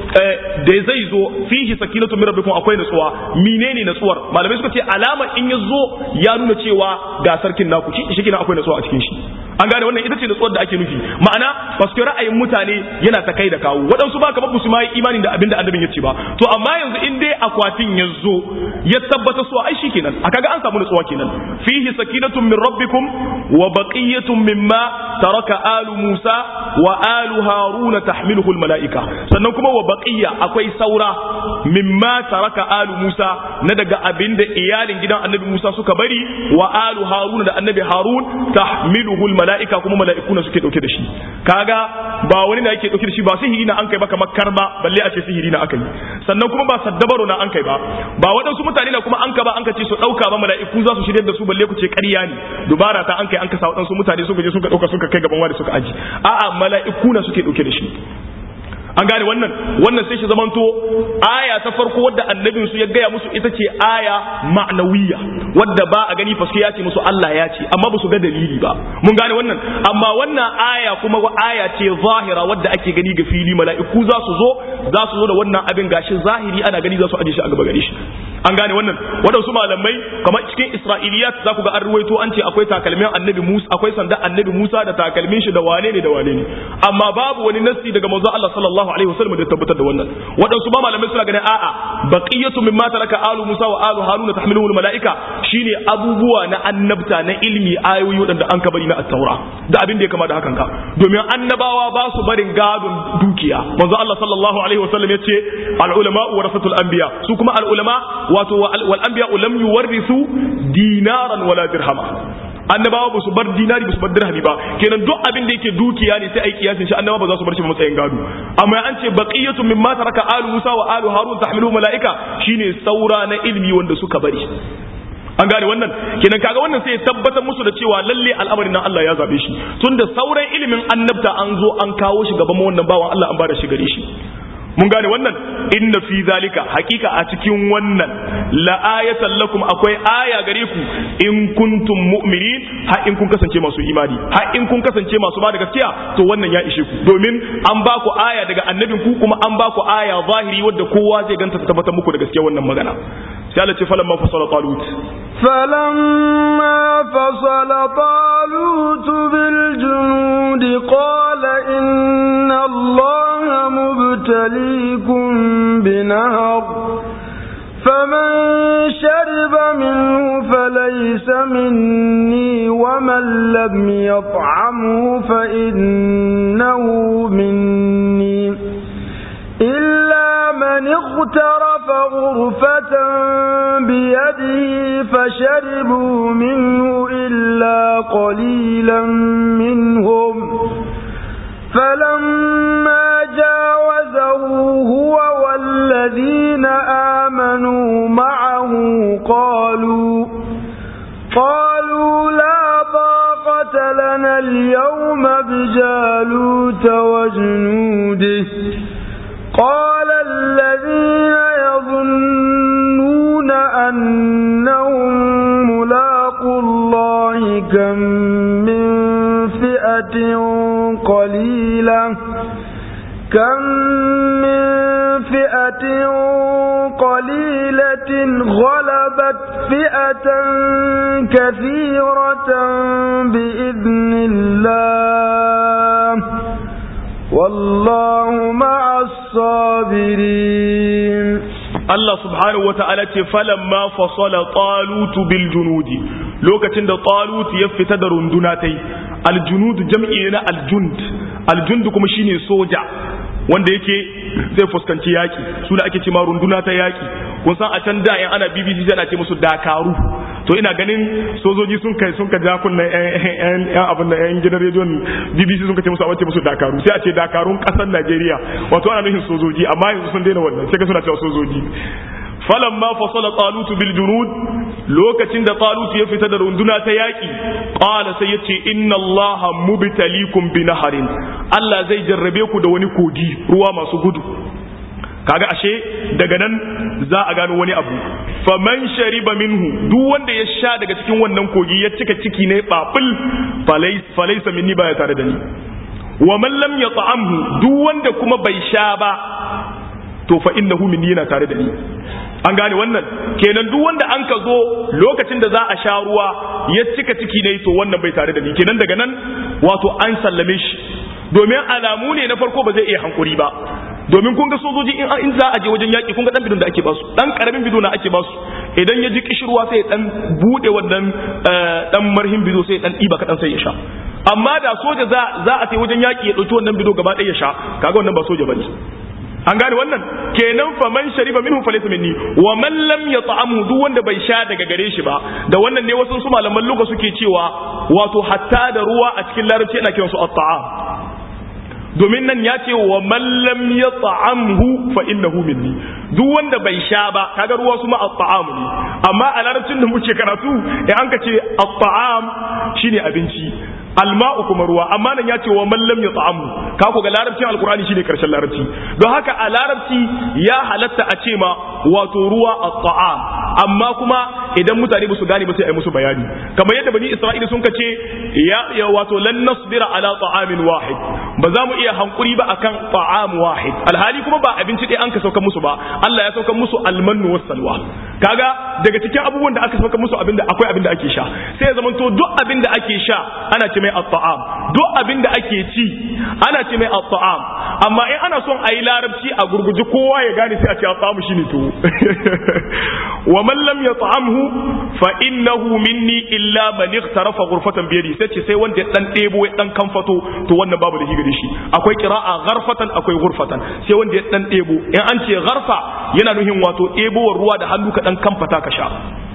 da zai zo fihi sakinatu min rabbikum akwai natsuwa menene natsuwar malamai suka ce alama in ya zo ya nuna cewa ga sarkin naku shi shi akwai natsuwa a cikin shi an gane wannan ita ce natsuwar da ake nufi ma'ana ba su ra'ayin mutane yana ta kai da kawo waɗansu ba kamar su ma yi imanin da abin da annabin ya ce ba to amma yanzu in dai akwatin ya zo ya tabbata su ai shi kenan a kaga an samu natsuwa kenan fihi sakinatun min rabbikum wa baqiyatun mimma taraka alu Musa wa alu Haruna tahmiluhu mala'ika sannan kuma wa baqiya akwai saura mimma taraka alu Musa na daga abinda iyalin gidan Annabi Musa suka bari wa alu Haruna da Annabi Harun tahmiluhu mala'ika kuma mala'iku na suke dauke da shi kaga ba wani na yake dauke da shi ba sihiri na an kai ba kamar karba balle a ce sihiri na aka yi sannan kuma ba saddabaro na an kai ba ba waɗansu mutane na kuma an ka ba an ka ce su dauka ba mala'iku za su shirye da su balle ku ce ƙarya ne dubara ta an kai an ka sa waɗansu mutane suka je suka dauka suka kai gaban wani suka aji a'a mala'iku na suke dauke da shi an gane wannan wannan sai shi zamanto aya ta farko wadda annabin su ya gaya musu ita ce aya ma'nawiya wadda ba a gani faske ya ce musu Allah ya ce amma ba su ga dalili ba mun gane wannan amma wannan aya kuma aya ce zahira wadda ake gani ga fili mala'iku za su zo za su zo da wannan abin gashi zahiri ana gani za su aje shi a gaba gare shi an gane wannan waɗansu malamai kamar cikin isra'iliyat za ku ga an ruwaito an ce akwai takalmin annabi musa akwai sanda annabi musa da takalmin shi da wane ne da wane ne amma babu wani nassi daga manzo Allah sallallahu alaihi wasallam da tabbatar da wannan waɗansu ma malamai suna ganin a'a baqiyatu mimma taraka alu musa wa alu haruna tahmiluhu malaika shine abubuwa na annabta na ilmi ayoyi waɗanda an kabari na at-taura da abin da ya kama da hakan ka domin annabawa ba su barin gadon dukiya manzo Allah sallallahu alaihi wasallam ya ce al-ulama warasatul anbiya su kuma al-ulama wato wal anbiya lam yuwarrisu dinaran wala dirhama annabawa ba su bar dinari ba su bar dirhami ba kenan duk abin da yake dukiya ne sai ai kiyasin shi annabawa ba za su bar shi ba matsayin gado amma an ce baqiyatu mimma taraka alu musa wa alu harun tahmilu malaika shine saura na ilmi wanda suka bari an gane wannan kenan kaga wannan sai ya tabbatar musu da cewa lalle al'amarin nan Allah ya zabe shi tunda sauran ilimin annabta an zo an kawo shi gaban wannan bawan Allah an bada shi gare shi mun gane wannan inna fi zalika hakika a cikin wannan la ayatan lakum akwai aya gare ku in kuntum mu'minin har in kun kasance masu imani har in kun kasance masu ba da gaskiya to wannan ya ishe ku domin an ba ku aya daga annabin ku kuma an ba ku aya zahiri wadda kowa zai ganta ta tabbatar muku da gaskiya wannan magana sai Allah ce falamma fasala talut فلما فصل طالوت بالجنود قال إن الله مبتليكم بنهر فمن شرب منه فليس مني ومن لم يطعمه فإنه مني إلا من اغترف غرفة بيده فشربوا منه إلا قليلا منهم فلما جاوزه هو والذين آمنوا معه قالوا قالوا لا طاقة لنا اليوم بجالوت وجنوده قال الذين يظنون أنهم ملاقوا الله كم من فئة قليلة كم من فئة قليلة غلبت فئة كثيرة بإذن الله والله مع الصابرين Allah subhanahu wata'ala ce falamma fasala talutu bil junudi lokacin da talut ya fita da runduna tai al junud jam'i na al jund al jund kuma shine soja wanda yake zai fuskanci yaki su da ake cewa runduna ta yaki kun san a can da yan ana BBC ana ce musu dakaru to ina ganin sojoji sun kai sun ka ja kunna yan yan abin da yan gidan rediyon BBC sun ka ce musu a ce musu dakaru sai a ce dakarun kasar Najeriya wato ana nufin sojoji amma yanzu sun daina wannan sai ka suna cewa sojoji falamma fasala talut bil junud lokacin da talut ya fita da runduna ta yaki qala sai yace inna allaha mubtalikum bi naharin Allah zai jarrabe ku da wani kogi ruwa masu gudu kaga ashe daga nan za a gano wani abu faman shariba minhu duk wanda ya sha daga cikin wannan kogi ya cika ciki ne babul falaisa minni baya tare da ni wa man lam yata'amhu duk wanda kuma bai sha ba to fa innahu minni yana tare da ni an gane wannan kenan duk wanda an ka zo lokacin da za a sha ruwa ya cika ciki ne to wannan bai tare da ni kenan daga nan wato an sallame shi domin alamu ne na farko ba zai iya hankuri ba domin kun ga sojoji in in za a je wajen yaki kun ga dan bidon da ake basu dan karamin bido na ake basu idan ya ji kishirwa sai dan bude wannan dan marhin bido sai dan diba kadan sai ya sha amma da soja za za a tai wajen yaki ya dauki wannan bido gaba ɗaya ya sha kaga wannan ba soja bane an gane wannan kenan fa man shariba minhu falaysa minni wa man lam yat'amu duk wanda bai sha daga gare shi ba da wannan ne wasu su malaman luka suke cewa wato hatta da ruwa a cikin larabci ana kiransu at-ta'am domin nan ya ce wa mallam ya ta'amhu fa innahu minni duk wanda bai sha ba kaga ruwa su ma at-ta'am ne amma a larabcin da muke karatu in an ka ce at-ta'am shine abinci alma'u kuma ruwa amma nan ya ce wa mallam ya ta'amu ka ku ga larabcin alqur'ani shine karshen larabci don haka a larabci ya halatta a ce ma wato ruwa at-ta'am amma kuma idan mutane ba su gane ba sai a yi musu bayani kamar yadda bani isra'ila sun kace ya, ya wato lan nasbira ala ta'amin wahid ba za mu iya hankuri ba akan ta'am wahid alhali kuma ba abinci ɗaya an ka sauka musu ba Allah ya sauka musu almannu was salwa kaga daga cikin abubuwan da aka sauka musu abinda akwai abinda ake sha sai ya zamanto duk abinda ake sha ana ce mai at-ta'am duk abinda ake ci ana ce mai at-ta'am amma in ana son a yi larabci a gurguje kowa ya gane sai a ce at-ta'am shine tuwo wa man lam yat'amhu fa innahu minni illa man ightarafa ghurfatan bi yadi sai ce sai wanda ya dan debo ya dan kamfato to wannan babu da gare shi akwai qira'a gharfatan akwai ghurfatan sai wanda ya dan debo in an ce gharfa yana nuhin wato debowar ruwa da hannu ka dan kamfata ka sha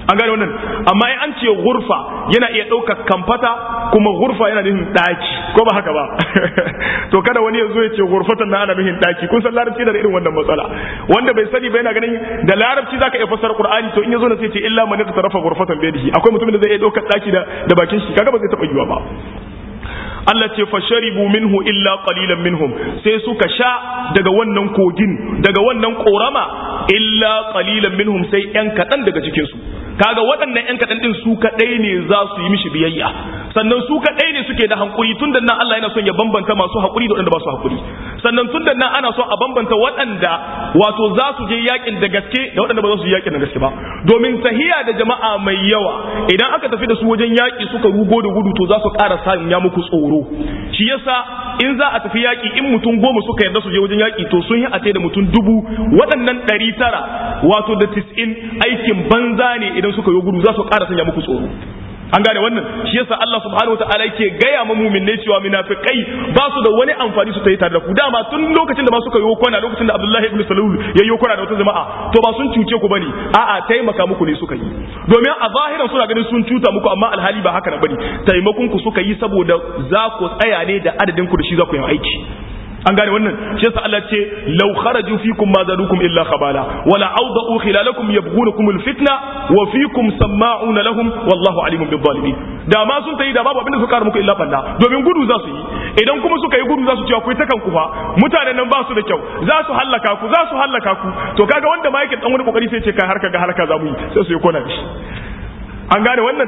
an gane wannan amma in an ce gurfa yana iya ɗaukar kamfata kuma gurfa yana nufin ɗaki ko ba haka ba to kada wani ya zo ya ce gurfatan na ana nufin ɗaki kun san larabci da irin wannan matsala wanda bai sani ba yana ganin da larabci zaka iya fassara qur'ani to in ya zo na sai ce illa man tarafa gurfatan bai akwai mutumin da zai iya ɗaukar ɗaki da bakin shi kaga ba zai taɓa yiwa ba Allah ce fasharibu minhu illa qalilan minhum sai suka sha daga wannan kogin daga wannan korama illa qalilan minhum sai yan kadan daga cikin su kaga waɗannan yan kadan din su kadai ne za su yi mishi biyayya sannan su kadai ne suke da hankuri tunda nan Allah yana son ya bambanta masu hakuri da waɗanda ba su hakuri sannan tunda nan ana son a bambanta waɗanda wato za su je yakin da gaske da waɗanda ba za su je yakin da gaske ba domin tahiya da jama'a mai yawa idan aka tafi da su wajen yaki suka rugo da gudu to za su ƙara sanya muku tsoro shi yasa in za a tafi yaƙi in mutum goma suka yarda su je wajen yaƙi to sun yi a da mutum dubu waɗannan ɗari tara wato da tis'in aikin banza ne idan suka yi gudu za su ƙara sanya muku tsoro an gane wannan shi yasa Allah subhanahu wataala yake gaya ma mu'minai cewa munafikai ba su da wani amfani su ta yi tare da ku dama tun lokacin da ma suka yi kwana lokacin da Abdullahi ibn Salul ya yi kwana da wata jama'a to ba sun cuce ku bane a'a taimaka muku ne suka yi domin a zahiran suna ganin sun cuta muku amma alhali ba haka na bane taimakon ku suka yi saboda za ku tsaya ne da adadin ku da shi za ku yi aiki an gane wannan shi yasa Allah ce law kharaju fikum ma zadukum illa khabala wala awda'u khilalakum yabghunakum alfitna wa fikum sama'una lahum wallahu alimun bil zalimin da ma sun tayi da babu abinda suka muku illa balla domin gudu za su yi idan kuma suka yi gudu za su ce akwai takan ku fa mutanen nan ba su da kyau za su hallaka ku za su hallaka ku to kaga wanda ma yake dan wani kokari sai ce kai harka ga harka za mu yi sai su yi kona shi an gane wannan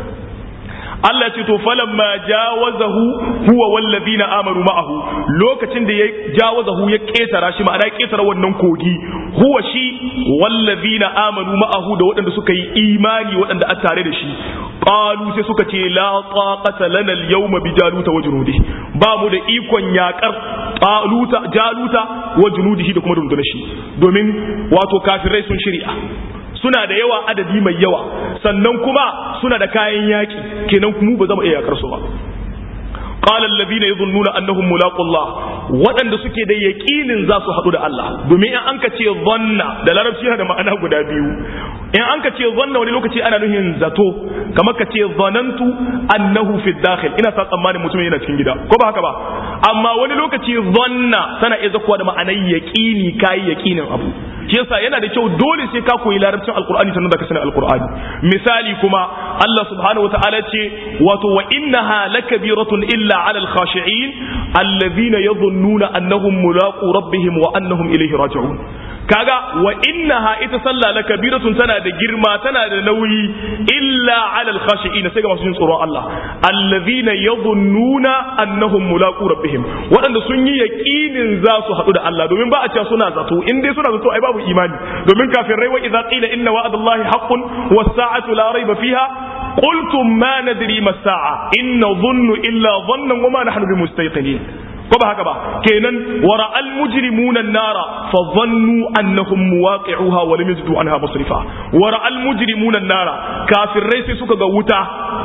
Allah ce to falamma jawazahu huwa wallazina amaru ma'ahu lokacin da ya jawazahu ya ketara shi ma'ana ya ketara wannan kogi huwa shi wallazina amanu ma'ahu da waɗanda suka yi imani waɗanda a tare da shi qalu sai suka ce la taqata lana al-yawma bi jaluta wa junudihi ba mu da ikon yakar taluta jaluta wa junudihi da kuma rundunar shi domin wato kafirai sun shirya suna da yawa adadi mai yawa sannan kuma suna da kayan yaki kenan mu ba za mu iya yakar su ba qala alladhina yadhunnuna annahum mulaqu Allah waɗanda suke da yaqinin za su haɗu da Allah domin in an ka ce zanna da larabci yana da ma'ana guda biyu in an ka ce zanna wani lokaci ana nuhin zato kamar ka ce zanantu annahu fi dakhil ina sa tsammanin mutum yana cikin gida ko ba haka ba amma wani lokaci zanna tana iya zakuwa da ma'anar yaqini kai yaqinin abu shi yasa yana da kyau dole sai ka koyi larabcin alqur'ani sannan da ka sani alqur'ani misali kuma Allah subhanahu wataala ce wato wa innaha lakabiratun illa ala alkhashi'in alladhina yadhunnuna annahum mulaqu rabbihim wa annahum ilayhi raji'un kaga wa innaha ita sallah la kabiratun tana da girma tana da nauyi illa ala alkhashi'in sai ga masu jin tsoron Allah allazina yadhunnuna annahum mulaqu rabbihim wadanda sun yi yaqinin za su hadu da Allah domin ba a cewa suna zato in dai suna zato ai babu imani domin kafirai wa idza qila inna wa'dallahi haqqun was sa'atu la rayba fiha qultum ma nadri ma sa'a in nadhunnu illa dhannan wa ma nahnu bimustayqinin ko ba haka ba kenan wara al mujrimuna nara fa dhannu annahum muwaqi'uha wa lam yajidu anha masrifa wara al mujrimuna nara kafirai sai suka ga wuta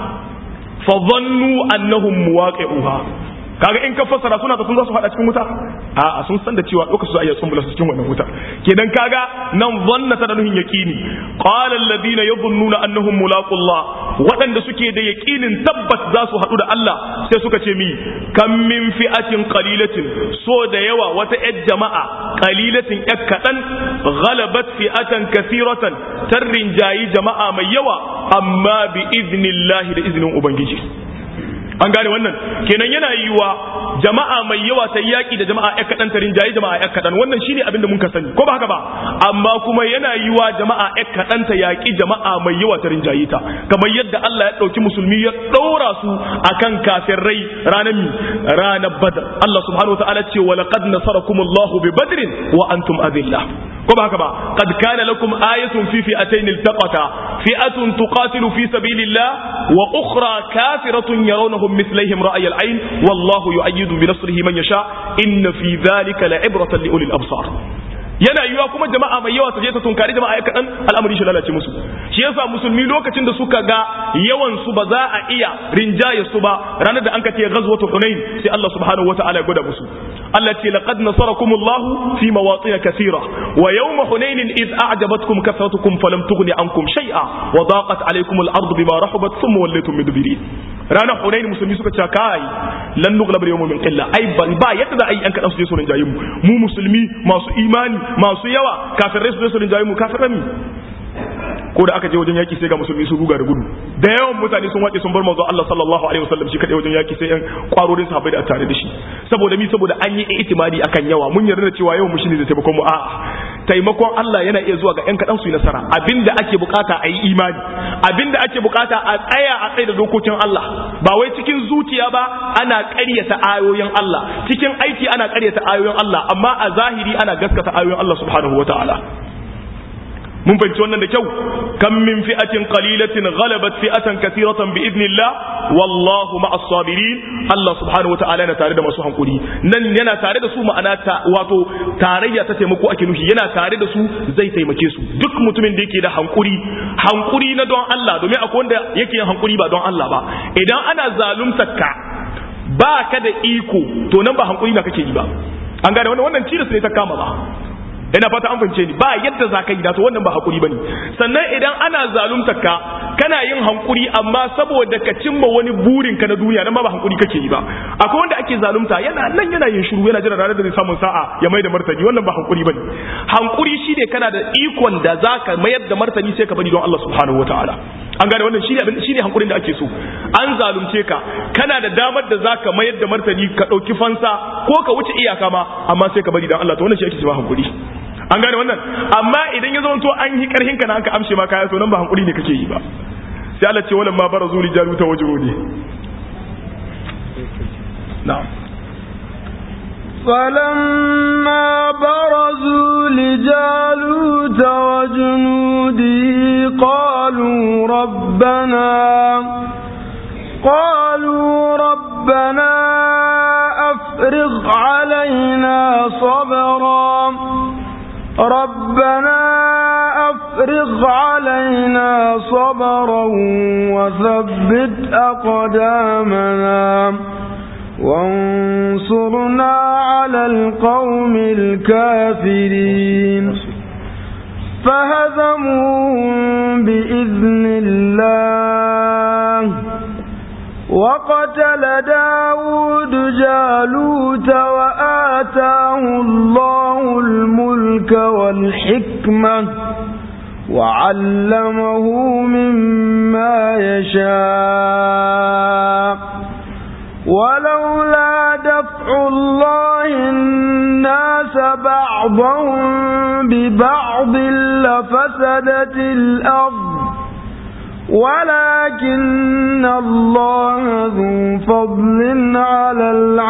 fa dhannu annahum muwaqi'uha kaga in ka fassara suna da sun za su hada cikin wuta a sun san da cewa lokacin su ayya sun bula su cikin wannan wuta kenan kaga nan zanna ta da nuhin yaqini qala alladhina yadhunnuna annahum mulaqullah waɗanda suke da yaqinin tabbat za su hadu da Allah sai suka ce mi kam min fi'atin qalilatin so da yawa wata yar jama'a qalilatin yak kadan ghalabat fi'atan kathiratan tarrin jayi jama'a mai yawa amma bi idnillahi da iznin ubangiji an gane wannan kenan yana yiwa jama'a mai yawa ta yaki da jama'a ƴan kaɗan ta rinjaye jama'a ƴan kaɗan wannan shine abin da mun ka sani ko ba haka ba amma kuma yana yiwa jama'a ƴan kaɗan ta yaki jama'a mai yawa ta rinjaye ta kamar yadda Allah ya ɗauki musulmi ya ɗaura su akan kafirai ranar mi ranar badr Allah subhanahu wataala ce wa laqad nasarakumullahu bi badrin wa antum adillah ko ba haka ba qad kana lakum ayatun fi fi'atayn iltaqata fi'atun tuqatilu fi sabilillah wa ukhra kafiratun yarawnahum مثليهم رأي العين والله يؤيد بنصره من يشاء إن في ذلك لعبرة لأولي الأبصار yana yiwa kuma jama'a mai yawa ta je ta tunkari jama'a kaɗan al'amari shi lalace musu shi yasa musulmi lokacin da suka ga yawan su ba za a iya rinjaye su ba ranar da an ka ce ghazwatu hunain sai Allah subhanahu wataala ya gwada musu Allah ce laqad nasarakumullahu fi mawatin kathira wa yawm hunain id a'jabatkum kathratukum falam tughni ankum shay'a wa daqat alaykum al-ardu bima rahabat thumma wallaytum mudbirin ranar hunain musulmi suka ce kai lan nughlab al-yawma min qilla ai ban ba yadda za a yi an kadan su je su rinjaye mu mu musulmi masu imani masu yawa kafirai su je su rinjaye mu kafirai mi ko da aka je wajen yaki sai ga musulmi su ruga da gudu da yawan mutane sun wace sun bar manzo Allah sallallahu alaihi wasallam shi kadai wajen yaki sai yan kwarorin sahabbai da tare da shi saboda mi saboda an yi itimadi akan yawa mun yarda da cewa yawan mu shine da taimakon mu a'a taimakon Allah yana iya zuwa ga yan kadan su yi nasara abinda ake bukata a yi imani abinda ake bukata a tsaya a tsaye da dokokin Allah ba wai cikin zuciya ba ana ƙaryata ayoyin Allah cikin aiki ana ƙaryata ayoyin Allah amma a zahiri ana gaskata ayoyin Allah subhanahu wataala mun fahimci wannan da kyau kam min fi'atin qalilatin ghalabat fi'atan kathiratan bi idnillah wallahu ma'as sabirin Allah subhanahu wata'ala yana tare da masu hankuri nan yana tare da su ma'ana ta wato tarayya ta taimako ake nufi yana tare da su zai taimake su duk mutumin da yake da hankuri hankuri na don Allah domin akwai wanda yake yin hankuri ba don Allah ba idan ana zaluntar ka ba ka da iko to nan ba hankuri na kake yi ba an gane wannan wannan ciris ne ta kama ba ina fata an fahimce ni ba yadda za ka yi da to wannan ba hakuri bane sannan idan ana zalunta ka kana yin hankuri amma saboda ka cimma wani burin ka na duniya nan ba ba hankuri kake yi ba akwai wanda ake zalunta yana nan yana yin shiru yana jira ranar da zai samu sa'a ya mai da martani wannan ba hankuri bane hankuri shine kana da ikon da zaka mayar da martani sai ka bari don Allah subhanahu wataala an gane wannan shine abin shine hankurin da ake so an zalunce ka kana da damar da zaka mayar da martani ka dauki fansa ko ka wuce iyaka ma amma sai ka bari don Allah to wannan shi ake cewa hankuri an gane wannan amma idan ya zama to an yi karhin ka na aka amshe ma kaya to nan ba hankuri ne kake yi ba sai Allah ce walamma barazu li jaluta wajrudi na'am فلما برزوا لجالوت وجنوده قالوا ربنا قالوا ربنا أفرغ علينا صبرا ربنا أفرغ علينا صبرا وثبت أقدامنا وانصرنا على القوم الكافرين فهزموهم بإذن الله وقتل داود جالوت وآتاه الله الملك والحكمة وعلمه مما يشاء ولولا دفع الله الناس بعضهم ببعض لفسدت الأرض ولكن الله ذو فضل على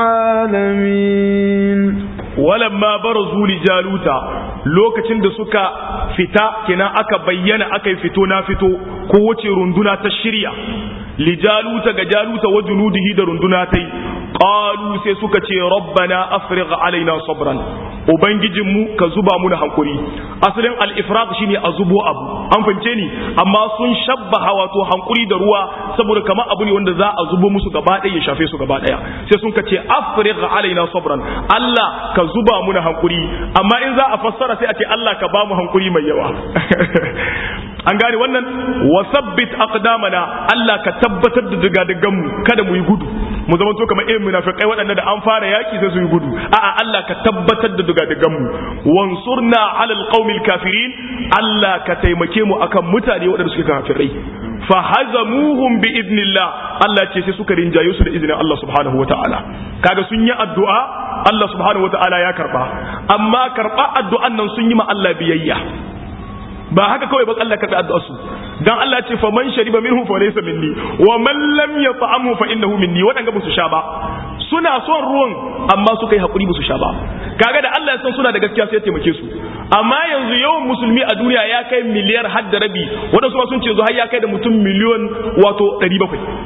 العالمين walamma barazu li jaluta lokacin da suka fita kina aka bayyana aka yi fito na fito ko wace runduna ta shirya li jaluta ga jaluta wa junudihi da runduna tai qalu sai suka ce rabbana afrigh alaina sabran ubangijin mu ka zuba mu hankuri asalin al-ifraq shine a zubo abu an fahimce ni amma sun shabbaha wato hankuri da ruwa saboda kamar abu ne wanda za a zubo musu gaba ɗaya ya shafe su gaba ɗaya sai sun ce afrigh alaina sabran Allah ka zuba mu hankuri amma in za a fassara sai a ce Allah ka ba mu hankuri mai yawa an gane wannan wasabbit aqdamana Allah ka tabbatar da digadigan mu kada mu yi gudu mu zama to kamar irin munafikai waɗanda da an fara yaki sai su yi gudu a'a Allah ka tabbatar da digadigan mu wansurna alal qaumil kafirin Allah ka taimake mu akan mutane waɗanda suke kafirai fa hazamuhum bi idnillah Allah ce sai suka rinjaye su da izinin Allah subhanahu wataala kaga sun yi addu'a Allah subhanahu wataala ya karba amma karba addu'an nan sun yi ma Allah biyayya ba haka kawai ba Allah karbi addu'ar su dan Allah ce fa man shariba minhu fa laysa minni wa man lam yat'amhu fa innahu minni wadanga ba su sha ba suna son ruwan amma suka yi hakuri ba su sha ba kaga da Allah ya san suna da gaskiya sai ya taimake su amma yanzu yawan musulmi a duniya ya kai miliyar har da rabi wadansu ma sun ce yanzu har ya kai da mutum miliyon wato 700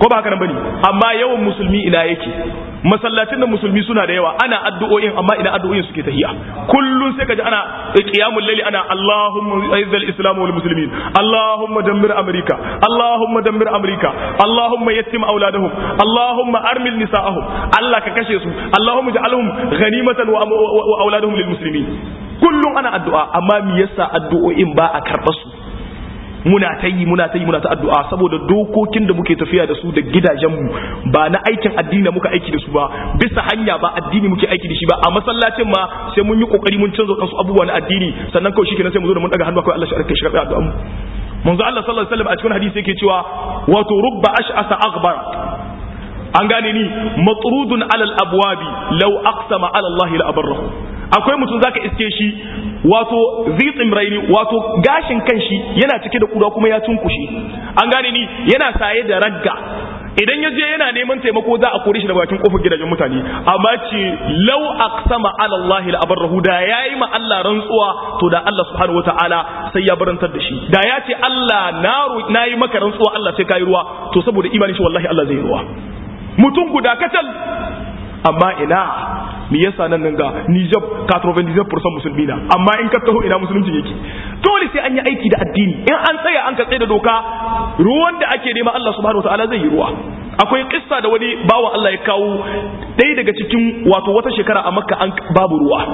ko ba haka nan bane amma yawan musulmi ina yake masallacin da musulmi suna da yawa ana addu'o'in amma ina addu'o'in suke tahiya kullun sai kaji ana qiyamul layli ana Allahumma izzil islam wal muslimin Allahumma dammir amrika Allahumma dammir amrika Allahumma yattim auladahum Allahumma armil nisa'ahum Allah ka kashe su Allahumma ja'alhum ghanimatan wa auladuhum lil muslimin kullun ana addu'a amma me yasa addu'o'in ba a karɓar su muna ta yi muna ta yi muna ta addu'a saboda dokokin da muke tafiya da su da gidajenmu ba na aikin addini muka aiki da su ba bisa hanya ba addini muke aiki da shi ba a masallacin ma sai mun yi kokari mun canza kansu abubuwa na addini sannan kawai shikenan sai mu zo da mun daga hannu akwai Allah shi arke shi karbi addu'a mu manzo Allah sallallahu alaihi wasallam a cikin hadisi yake cewa wato rubba ash'asa aghbar an gane ni matrudun alal abwabi law aqsama ala Allah la abarrahu akwai mutum zaka iske shi wato zitsim raini wato gashin kanshi yana cike da kura kuma ya tunkushe an gane ni yana saye da ragga idan ya je yana neman taimako za a kore shi da bakin kofar gidajen mutane amma ce law aqsama ala Allah la abarrahu da yayi ma Allah rantsuwa to da Allah subhanahu wataala sai ya barantar da shi da ya ce Allah na nayi maka rantsuwa Allah sai kai ruwa to saboda imanin shi wallahi Allah zai ruwa mutum guda kacal amma ina me yasa nan nan ga Niger 99% musulmi na amma in ka taho ina musulunci yake dole sai an yi aiki da addini in an tsaya an ka tsaye da doka ruwan da ake nema Allah subhanahu wataala zai yi ruwa akwai kissa da wani bawa Allah ya kawo ɗaya daga cikin wato wata shekara a Makka an babu ruwa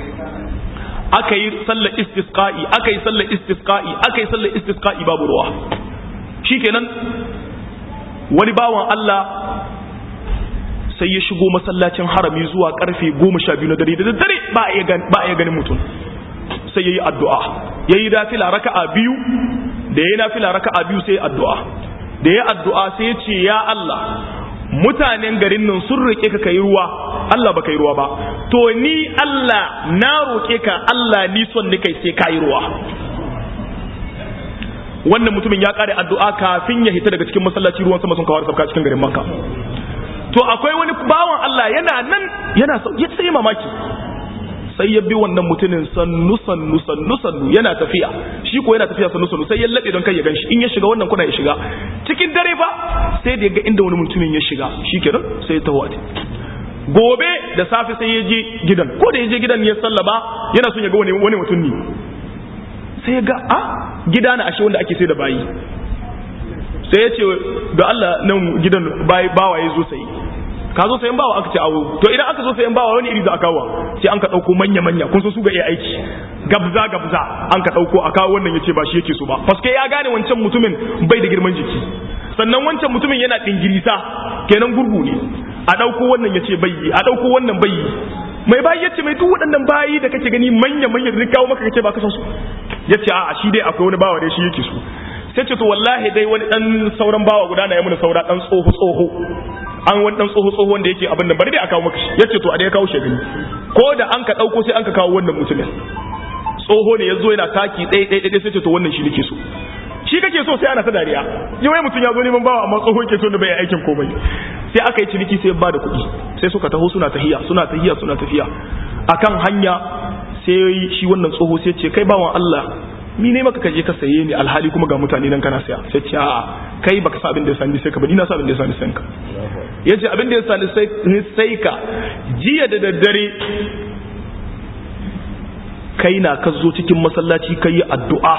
aka yi sallar istisqa'i aka yi sallar istisqa'i aka yi sallar istisqa'i babu ruwa shikenan wani bawan Allah sai ya shigo masallacin harami zuwa karfe goma sha biyu na dare da daddare ba a iya ganin mutum sai ya yi addu'a ya yi nafila raka'a biyu da ya yi nafila raka'a biyu sai addu'a da ya addu'a sai ya ce ya Allah mutanen garin nan sun roƙe ka kai ruwa Allah ba kai ruwa ba to ni Allah na roƙe ka Allah ni son ni kai sai ka yi ruwa wannan mutumin ya kare addu'a kafin ya hita daga cikin masallaci ruwan sama sun kawar sabka cikin garin Makka to akwai wani bawan Allah yana nan yana ya sai mamaki sai ya bi wannan mutumin sannu sannu sannu sannu yana tafiya shi ko yana tafiya sannu sannu sai ya laɓe don kai ya ganshi in ya shiga wannan kuna ya shiga cikin dare fa sai da ya ga inda wani mutumin ya shiga shi kenan sai ya taho gobe da safe sai ya je gidan ko da ya je gidan ya sallama yana son ya ga wani wani mutum ne sai ya ga a gida na ashe wanda ake sai da bayi sai ya ce da Allah nan gidan bawa ya zo sai ka zo sayan bawa aka ce awo to idan aka zo sayan bawa wani iri za a kawo sai an ka dauko manya manya kun so su ga iya aiki gabza gabza an ka dauko a kawo wannan yace ba shi yake so ba paske ya gane wancan mutumin bai da girman jiki sannan wancan mutumin yana dingirisa kenan gurgu ne a dauko wannan yace bai a dauko wannan bai mai bayi yace mai duk waɗannan bayi da kake gani manya manya da kawo maka kace ba ka san su yace a'a shi dai akwai wani bawa dai shi yake so sai ce to wallahi dai wani dan sauran bawa guda na ya mun saura dan tsoho tsoho an wani dan tsoho tsoho wanda yake abin nan bari dai a kawo maka shi yace to a dai kawo shi gani ko da an ka dauko sai an ka kawo wannan mutumin tsoho ne yazo yana taki ɗaya ɗaya ɗaya sai ce to wannan shi nake so shi kake so sai ana ta dariya yi wai mutum ya zo neman bawa amma tsoho ke so da bai aikin komai sai aka yi ciniki sai ba da kuɗi sai suka taho suna tahiya suna tahiya suna tafiya akan hanya sai shi wannan tsoho sai ce kai bawan Allah ni ne maka kaje ka saye ni alhali kuma ga mutane nan kana saya sai ce a'a kai baka sa abin da ya sani sai ka ba ni na sa abin da ya sani sai ka yace abin da ya sani sai sai ka jiya da daddare kai na ka zo cikin masallaci kai addu'a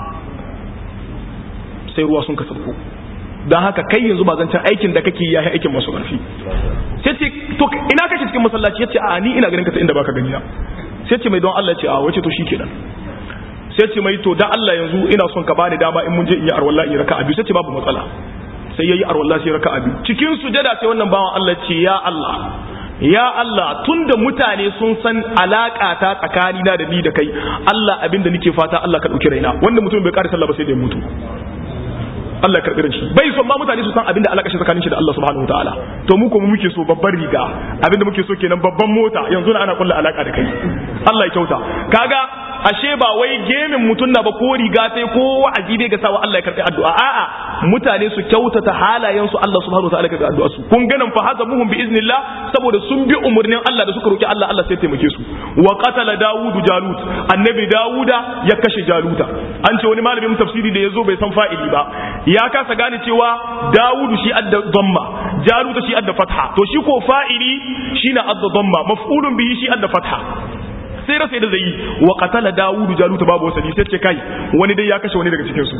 sai ruwa sun ka sauko don haka kai yanzu ba zancen aikin da kake yi aikin masu ƙarfi sai ce to ina kake cikin masallaci yace a ni ina ganin ka ta inda baka gani na sai ce mai don Allah ce a wace to shikenan sai ce mai to dan Allah yanzu ina son ka bani dama in mun je in yi arwalla in raka'a biyu sai ce babu matsala sai yayi arwalla sai raka'a biyu cikin sujada sai wannan bawan Allah ce ya Allah ya Allah tunda mutane sun san alaka ta tsakani na da ni da kai Allah abinda nake fata Allah ka dauki raina wanda mutum bai ƙara sallah ba sai da ya mutu Allah ya karɓi shi bai son ma mutane su san abinda alaka shi tsakanin shi da Allah subhanahu wataala to mu kuma muke so babban riga abinda muke so kenan babban mota yanzu na ana kulla alaka da kai Allah ya kyauta kaga ashe ba wai gemin mutum na ba ko riga sai ko wa'azi dai ga sawa Allah ya karbi addu'a a'a mutane su kyautata halayen su Allah subhanahu wa ta'ala ya karbi addu'a su kun ganin fa hazamuhum bi iznillah saboda sun bi umurnin Allah da suka roki Allah Allah sai taimake su wa qatala dawudu jalut annabi dawuda ya kashe jaluta an ce wani malamin tafsiri da yazo bai san fa'ili ba ya kasa gane cewa dawudu shi adda dhamma jaluta shi adda fatha to shi ko fa'ili shine adda dhamma maf'ulun bihi shi adda fatha sai rasa da zai yi wa qatala dawudu jaluta babu wasali sai ce kai wani dai ya kashe wani daga cikin su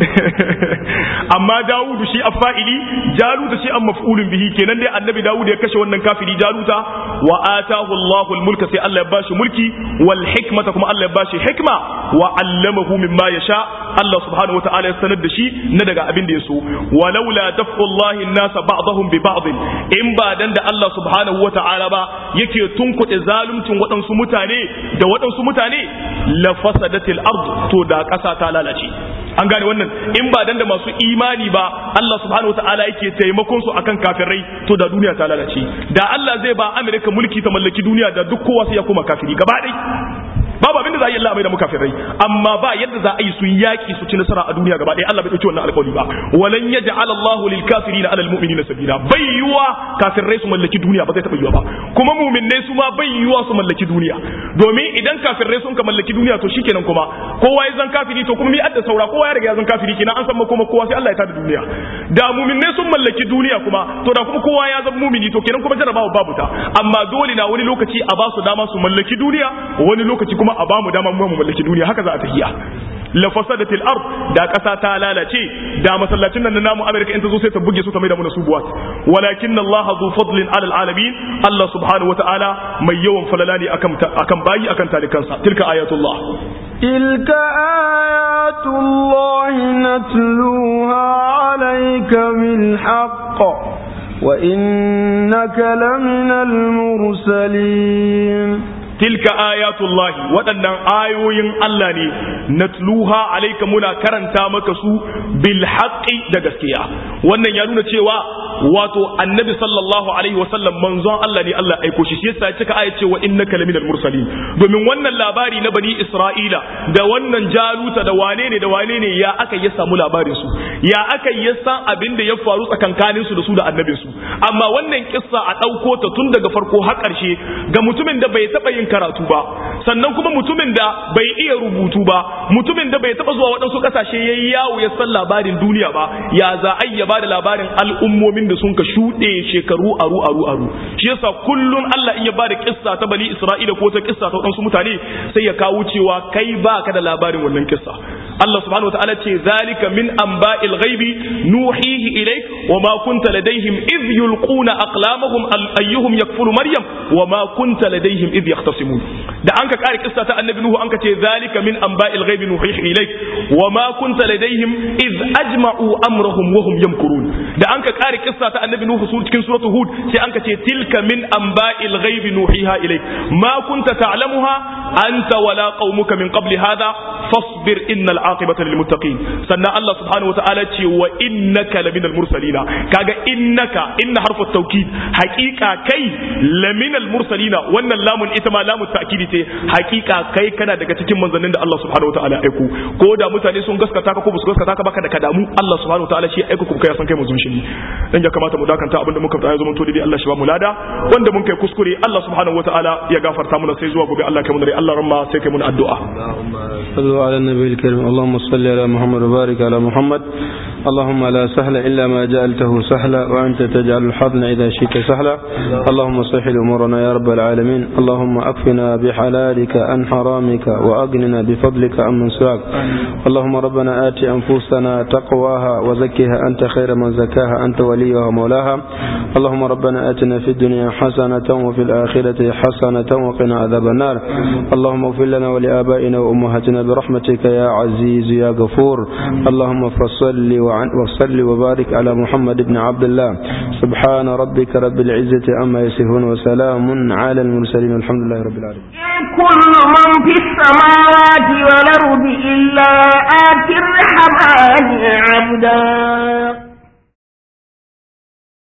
amma dawudu shi afa'ili jaluta shi an maf'ulun bihi kenan dai annabi dawudu ya kashe wannan kafiri jaluta wa atahu Allahu mulka sai Allah ya bashi mulki wal hikmata kuma Allah ya bashi hikma wa allamahu mimma yasha Allah subhanahu wataala ya sanar da shi na daga abin da ya so walaula daf'ullahi an-nasa ba'dahum bi ba'd in ba dan da Allah subhanahu wataala ba yake tunkuɗe zaluncin waɗansu mutane da waɗansu mutane la fasadatil ard to da ƙasa ta lalace an gane wannan in ba dan da masu imani ba Allah subhanahu wataala yake taimakon su akan kafirai to da duniya ta lalace da Allah zai ba Amerika mulki ta mallaki duniya da duk kowa sai ya koma kafiri gaba ɗaya babu abin da za a yi Allah mai da mukafirai amma ba yadda za a yi su yaki su ci nasara a duniya gaba ɗaya Allah bai dauki wannan alƙawari ba walan yaj'al Allahu lil kafirina alal mu'minina sabila bai yiwa kafirai su mallaki duniya ba zai taɓa yiwa ba kuma mu'minnai su ma bai yiwa su mallaki duniya domin idan kafirai sun ka mallaki duniya to shikenan kuma kowa ya zan kafiri to kuma mi adda saura kowa ya riga ya zan kafiri kenan an san ma kuma kowa sai Allah ya tada duniya da mu'minnai sun mallaki duniya kuma to da kuma kowa ya zan mu'mini to kenan kuma jarabawa babu ta amma dole na wani lokaci a ba su dama su mallaki duniya wani lokaci kuma a bamu dama mu mallaki duniya haka za a tafiya la fasadatil ard da kasa ta lalace da masallacin nan na namu America in ta zo sai ta buge su ta maida mu subuwat walakin Allah zu fadlin ala alamin Allah subhanahu wataala mai yawan falala ne akan akan bayi akan talikansa tilka ayatullah تلك آيات الله نتلوها عليك بالحق وإنك لمن المرسلين tilka ayatullahi waɗannan ayoyin Allah ne natluha alaika muna karanta maka su bil haqqi da gaskiya wannan ya nuna cewa wato annabi sallallahu alaihi wasallam manzon Allah ne Allah aiko shi shi yasa ya cika ayat cewa innaka laminal mursalin domin wannan labari na bani Isra'ila da wannan jaluta da wane ne da wane ne ya aka ya samu labarin su ya aka ya san abin da ya faru tsakankanin su da su da annabin su amma wannan kissa a ɗauko ta tun daga farko har ƙarshe ga mutumin da bai taɓa yin karatu ba sannan kuma mutumin da bai iya rubutu ba mutumin da bai taba zuwa waɗansu ƙasashe ya yi yawo ya san labarin duniya ba ya za a ya ba da labarin al'ummomin da sun ka shuɗe shekaru aru aru aru shi yasa kullum Allah in ya ba da kissa ta bani Isra'ila ko ta kissa ta waɗansu mutane sai ya kawo cewa kai ba ka da labarin wannan kissa Allah subhanahu wataala ce zalika min anba'il ghaibi nuhihi ilayk wa ma kunta ladaihim idh yulquna aqlamahum ayyuhum yakfulu maryam wa ma kunta ladaihim idh yahtasimun da an ka kare kissa ta annabi nuhu an ka ce zalika min anba'il ghaibi nuhihi ilayk wa ma kunta ladaihim idh ajma'u amrahum wa hum yamkurun da an ka kare kissa ta annabi nuhu su cikin suratul hud sai an ka ce tilka min anba'il ghaibi nuhiha ilayk ma kunta ta'lamuha anta wala qaumuka min qabli hadha fasbir innal aqibata lil muttaqin sannan Allah subhanahu wa ta'ala ce wa innaka laminal mursalina kaga innaka inna harfu tawkid haqiqa kai laminal mursalina wannan lamun ita ma lamun ta'kidi ce haqiqa kai kana daga cikin manzannin da Allah subhanahu wa ta'ala aiko ko da mutane sun gaskata ka ko ba su gaskata ka baka da kadamu Allah subhanahu wa ta'ala shi aiko kuma kai san kai manzon shi ne dan ya kamata mu dakanta abinda muka fada ya zama to dai Allah shi ba mu lada wanda mun kai kuskure Allah subhanahu wa ta'ala ya gafarta mana sai zuwa gobe Allah kai mu da Allah ramma sai kai mu addu'a صلوا على النبي الكريم اللهم صل على محمد وبارك على محمد اللهم لا سهل إلا ما جعلته سهلا وأنت تجعل الحزن إذا شئت سهلا اللهم سهل أمورنا يا رب العالمين اللهم أكفنا بحلالك عن حرامك وأغننا بفضلك عمن سواك اللهم ربنا آت أنفسنا تقواها وزكها أنت خير من زكاها أنت وليها ومولاها اللهم ربنا آتنا في الدنيا حسنة وفي الآخرة حسنة وقنا عذاب النار اللهم اغفر لنا ولآبائنا وأمهاتنا برحمتك يا عزيز يا غفور اللهم فصل وصل وبارك على محمد بن عبد الله سبحان ربك رب العزة عما يصفون وسلام على المرسلين والحمد لله رب العالمين كل من في السماء